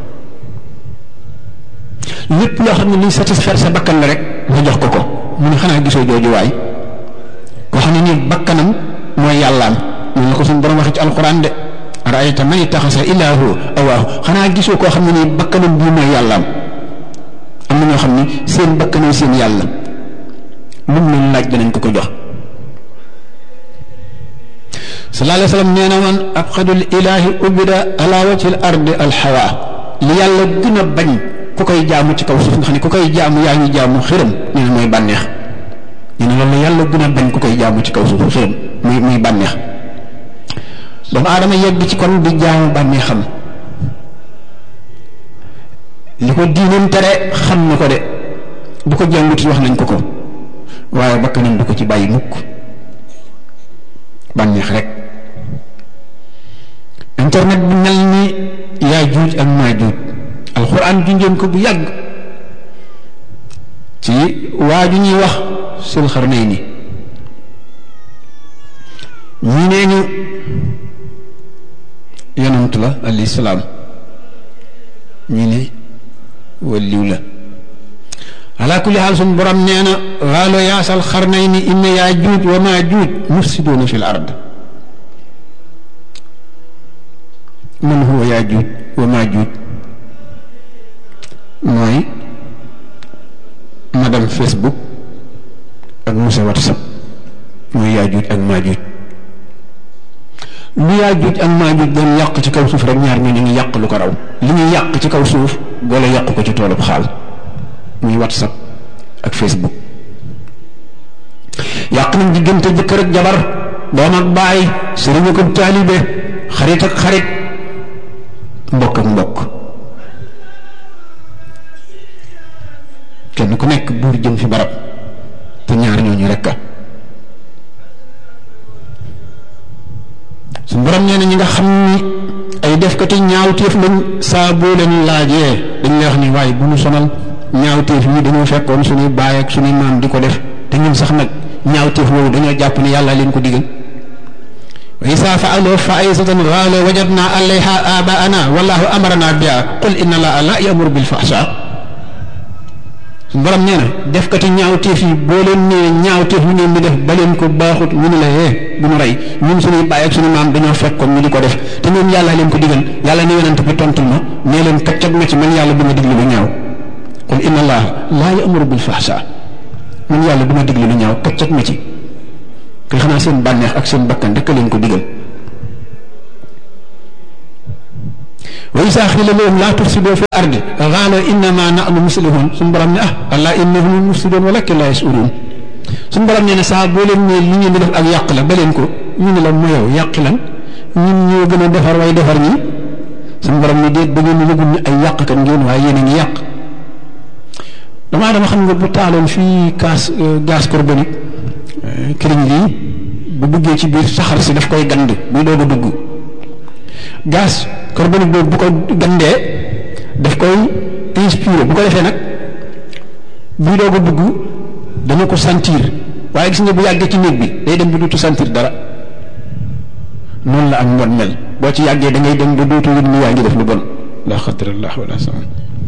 lépp loo xam ne luy satisfaire sa bakkan la rek nga jox ko ko mu ne xanaa gisoo jooju waay koo xam ne nii bakkanam mooy yàllaam noonu la ko suñu borom waxee ci alquran de raayta man ittaxasa ilaahu awaahu xanaa gisoo koo xam ne nii bakkanam bii mooy yàllaam am na ñoo xam ni seen bakkanam seen yàlla lu mu leen laaj danañ ko ko jox sallallahu alayhi wa sallam nee na woon abxadul ilaahi ubida ala wajhi al ardi alxawa li yàlla gën a bañ ku koy jaamu ci kaw suuf nga xam ne ku koy jaamu yaa ngi jaamu xërëm nee na mooy bànneex nee na loolu yàlla gën a bañ ku koy jaamu ci kaw suuf xërëm muy muy bànneex doomu aadama yegg ci kon di jaamu bànneexam li ko diinam tere xam na ko de bu ko jàngut wax nañ ko ko waaye bakkanam du ko ci bàyyi mukk bànneex rek internet bi mel ni yaa juuj ak maa juuj alxuraan junjoon ko bu yàgg ci waa ju ñuy wax sul xarnayni ñii nee ñu yonant la alayhi salaam ñii ne waliw la ala kulli xaal suñ borom nee na waalo yaasal xarnayni inna yaa juuj wa maa juuj mufsiduuna fi l ard man huwa yaa juuj wa maa juuj mooy madame Facebook ak monsieur WhatsApp mooy yaajuuj ak maajuuj lu yaajuuj ak maajuuj doon yàq ci kaw suuf rek ñaar ñoo ñu ngi yàq lu ko raw li ñuy yàq ci kaw suuf boole yàq ko ci toolub xaal muy WhatsApp ak Facebook yàq nañ diggante jëkkër ak jabar doom ak baay sëriñ ak taalibe xarit ak xarit mbokk ak mbokk kenn ku nekk buur jëm fi barab te ñaar ñooñu rekk su borom nee na ñi nga xam ni ay defkati ñaawteef lañ saa boo leen laajee dañ lay wax ni waaye bu ñu sonal ñaawteef yi dañoo fekkoon suñuy baay ak suñuy maam di ko def te ñun sax nag ñaawteef woowu dañoo jàpp ni yàlla leen ko digal wa isa faalu faisatan qaalu wajadna alayha abaana wallahu amarana biha qul inna allaha la yamuru bil fahsha su borom nee na defkati ñaawteef yi boo leen nee ñaawteef ñu ngeen di def ba leen ko baaxut ñu ne la eh bu ñu rey ñun suñuy bàyyi ak suñu maam dañoo fekk comme ñu di ko def te ñoom yàlla leen ko digal yàlla ne yonent bi tontul ma nee leen kaccat ma ci man yàlla du ma diglu lu ñaaw qul inna allaha laa ya'muru bil fahsha man yàlla du ma diglu lu ñaaw kaccat ma ci kay xanaa seen bànneex ak seen bakkan rek leen ko digal wa isaa xiila lahum laa tufsidoo fi ardi qaala innama nahnu muslihun suñu borom ne ah allah innahum mufsidun walakin laa yasuruun suñu borom nee na saa boo leen ne li ngeen di def ak yàq la ba leen ko ñu ne la mu yow yàq lan ñun ñoo gën a defar way defar ñi suñu borom ne déet ba ngeen yëgul ne ay yàqkat ngeen waaye yéen a ngi yàq damaa dama xam nga bu taaloon fii gaz gaz carbonique këriñ lii bu duggee ci biir saxar si daf koy gand buy doog a dugg gaz carbonique boobu bu ko gandee daf koy inspiré bu ko defee nag buy doog a dugg dana ko sentir waaye gis nga bu yàggee ci néeg bi day dem ba dootu sentir dara noonu la ak mbon mel boo ci yàggee da ngay dem ba dootu yëg ni yaa ngi def lu bon la xadrallah wala sama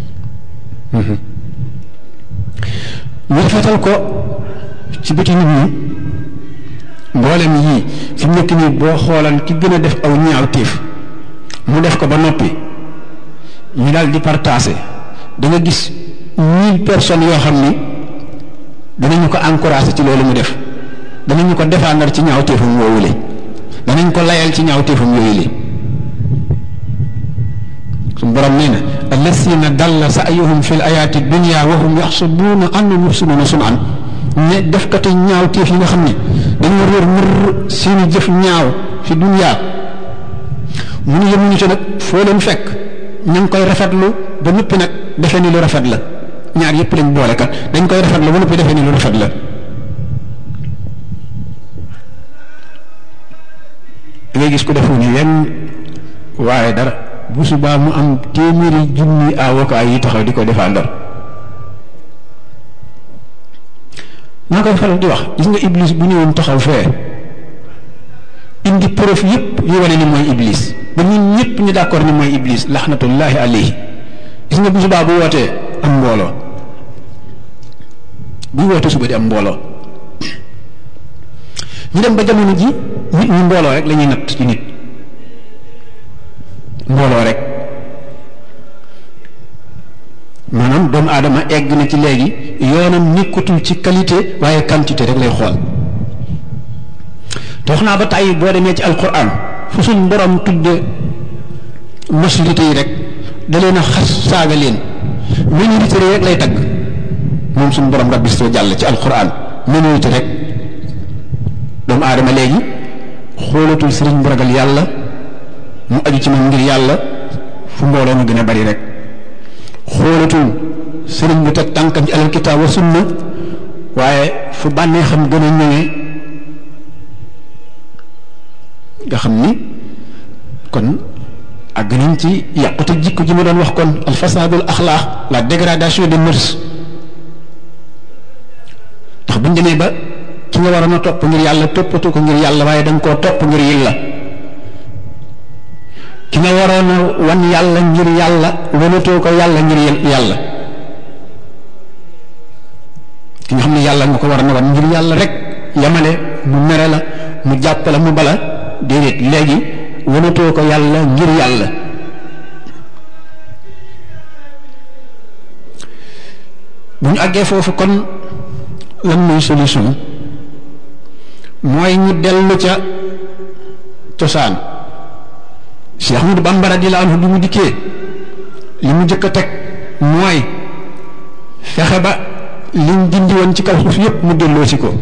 ñu rafetal ko ci bëti nit ñi mboolem yii fi mu nekk nii boo xoolan ki gën a def aw ñaawteef mu def ko ba noppi ñu daal di partagé da nga gis mille personnes yoo xam ni danañu ko encouragé ci loolu mu def danañu ko défendre ci ñaawteefam woowule danañ ko layal ci ñaawteefam yooyu li suñu borom nee na allasina dalla sa'yuhum fi l ayaati dunya wa hum yaxsabuuna annahum yuxsinuuna sun'an ne defkati ñaawteef yi nga xam ne dañoo réer mër seeni jëf ñaaw fi dunya mu nu yemuñu ci nag foo leen fekk ñu ngi koy rafetlu ba noppi nag defee ni lu rafet la ñaar yëpp lañ boole kat dañ koy rafetlu ba noppi defee ni lu rafet la da ngay gis ku defu ni yenn waaye dara bu subaa mu am téeméeri junni avocat yi taxaw di ko défendre naa koy faral di wax gis nga iblis bu ñëwoon taxaw fee indi preuve yëpp yu wane ni mooy iblis ba ñun ñëpp ñu d'accord ni mooy iblis laxnatullahi alayhi gis nga bu subaa bu wootee am mbooloo bu wootee suba di am mbooloo ñu dem ba jamono ji nit ñi mbooloo rek la ñuy natt ci nit mbooloo rek maanaam doomu aadama egg na ci léegi yoonam nekkatul ci qualité waaye quantité rek lay xool te wax naa ba tàyyi boo demee ci alquran fu suñ borom tudde majorité yi rek da leen a xas saaga leen minorité rek lay tagg moom suñ borom rabbi soo jàll ci alquran minorité rek doomu aadama léegi xoolatul sëriñ bu ragal yàlla mu aju ci moom ngir yàlla fu mbooloo mu gën a bari rek xoolatul sëriñ bu teg tànkam ci alal kitaab wa sunna waaye fu bànnee xam gën a ñëwee nga xam ni kon àgg nañ ci yàqute jikko ji ma doon wax kon al fasadul axlaax la dégradation des mœurs ndax buñ demee ba ki nga waroon a topp ngir yàlla toppatu ko ngir yàlla waaye da nga koo topp ngir yàlla ki nga waroon a wan yàlla ngir yàlla wanatoo ko yàlla ngir yàlla ki nga xam ne yàlla nga ko war a wan ngir yàlla rek yamale mu mere la mu jàpp la mu bala déedéet léegi wanatoo ko yàlla ngir yàlla bu ñu àggee foofu kon lan mooy solution mooy ñu dellu ca cosaan Cheikh Ahmadou Bamba radiyallahu anhu bi mu dikkee li mu njëkk a teg mooy fexe ba liñ dindi woon ci kaw suuf yépp mu delloo ci ko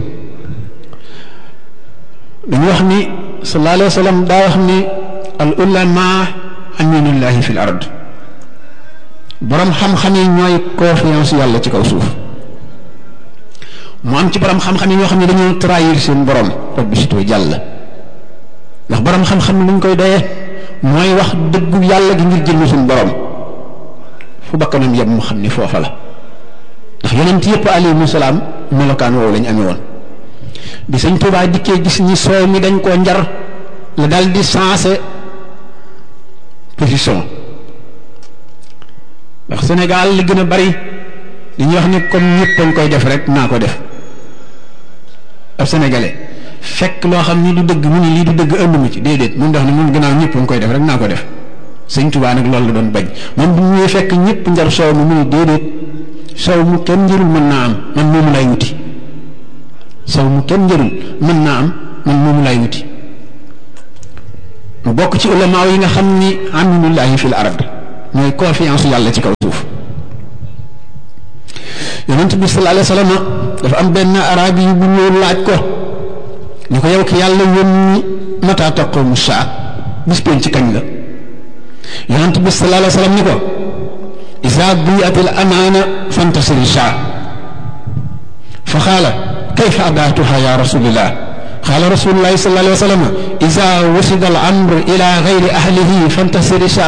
dañu wax ni sallallahu alayhi wa sallam daa wax ni al ulama aminullahi fil ard borom xam-xam yi ñooy confiance yàlla ci kaw suuf mu am ci borom xam-xam yi ñoo xam ne dañoo trahir seen borom rabbi sitoo jàll ndax borom xam-xam luñ koy doyee mooy wax dëggu yàlla gi ngir jënd suñu borom fu bakkanam yem mu xam ni foofa la ndax yonent yëpp alayhimu salaam melokaan woowu lañ amee woon bi sëñ Tuubaa dikkee gis ñi soow mi dañ koo njar la dal di sensé position ndax Sénégal li gën a bari dañuy wax ni comme ñëpp a ngi koy def rek naa ko def ab sénégalais fekk loo xam ni du dëgg mu ni lii du dëgg ënduma ci déedéet moom dax ne moom gannaaw ñëpp a ngi koy def rek naa ko def sëñ Tuubaa nag loolu la doon bañ moom bu ñuy fekk ñëpp njar soow mi mu ni déedéet soow mu kenn njërul mën naa am man moomu lay wuti soow mu kenn njërul mën naa am man moomu lay wuti mu bokk ci ulama yi nga xam ni aminullahi fil ard mooy confiance yàlla ci kaw suuf yonent bi sallallahu alayhi wa sallam dafa am benn arabi yu bu ñëw laaj ko ni ko yow ki yàlla yónni mata taqumu saa bis pénc ci kañ la yonent bi sallallahu alayhi wa sallam ni ko isa diyat al amaana fantasiri saa fa qaala kayfa adaatuha ya rasulillah qaala rasulullahi sallallahu alayhi wa sallam isa wasida al amr ila gayri ahlihi fantasiri saa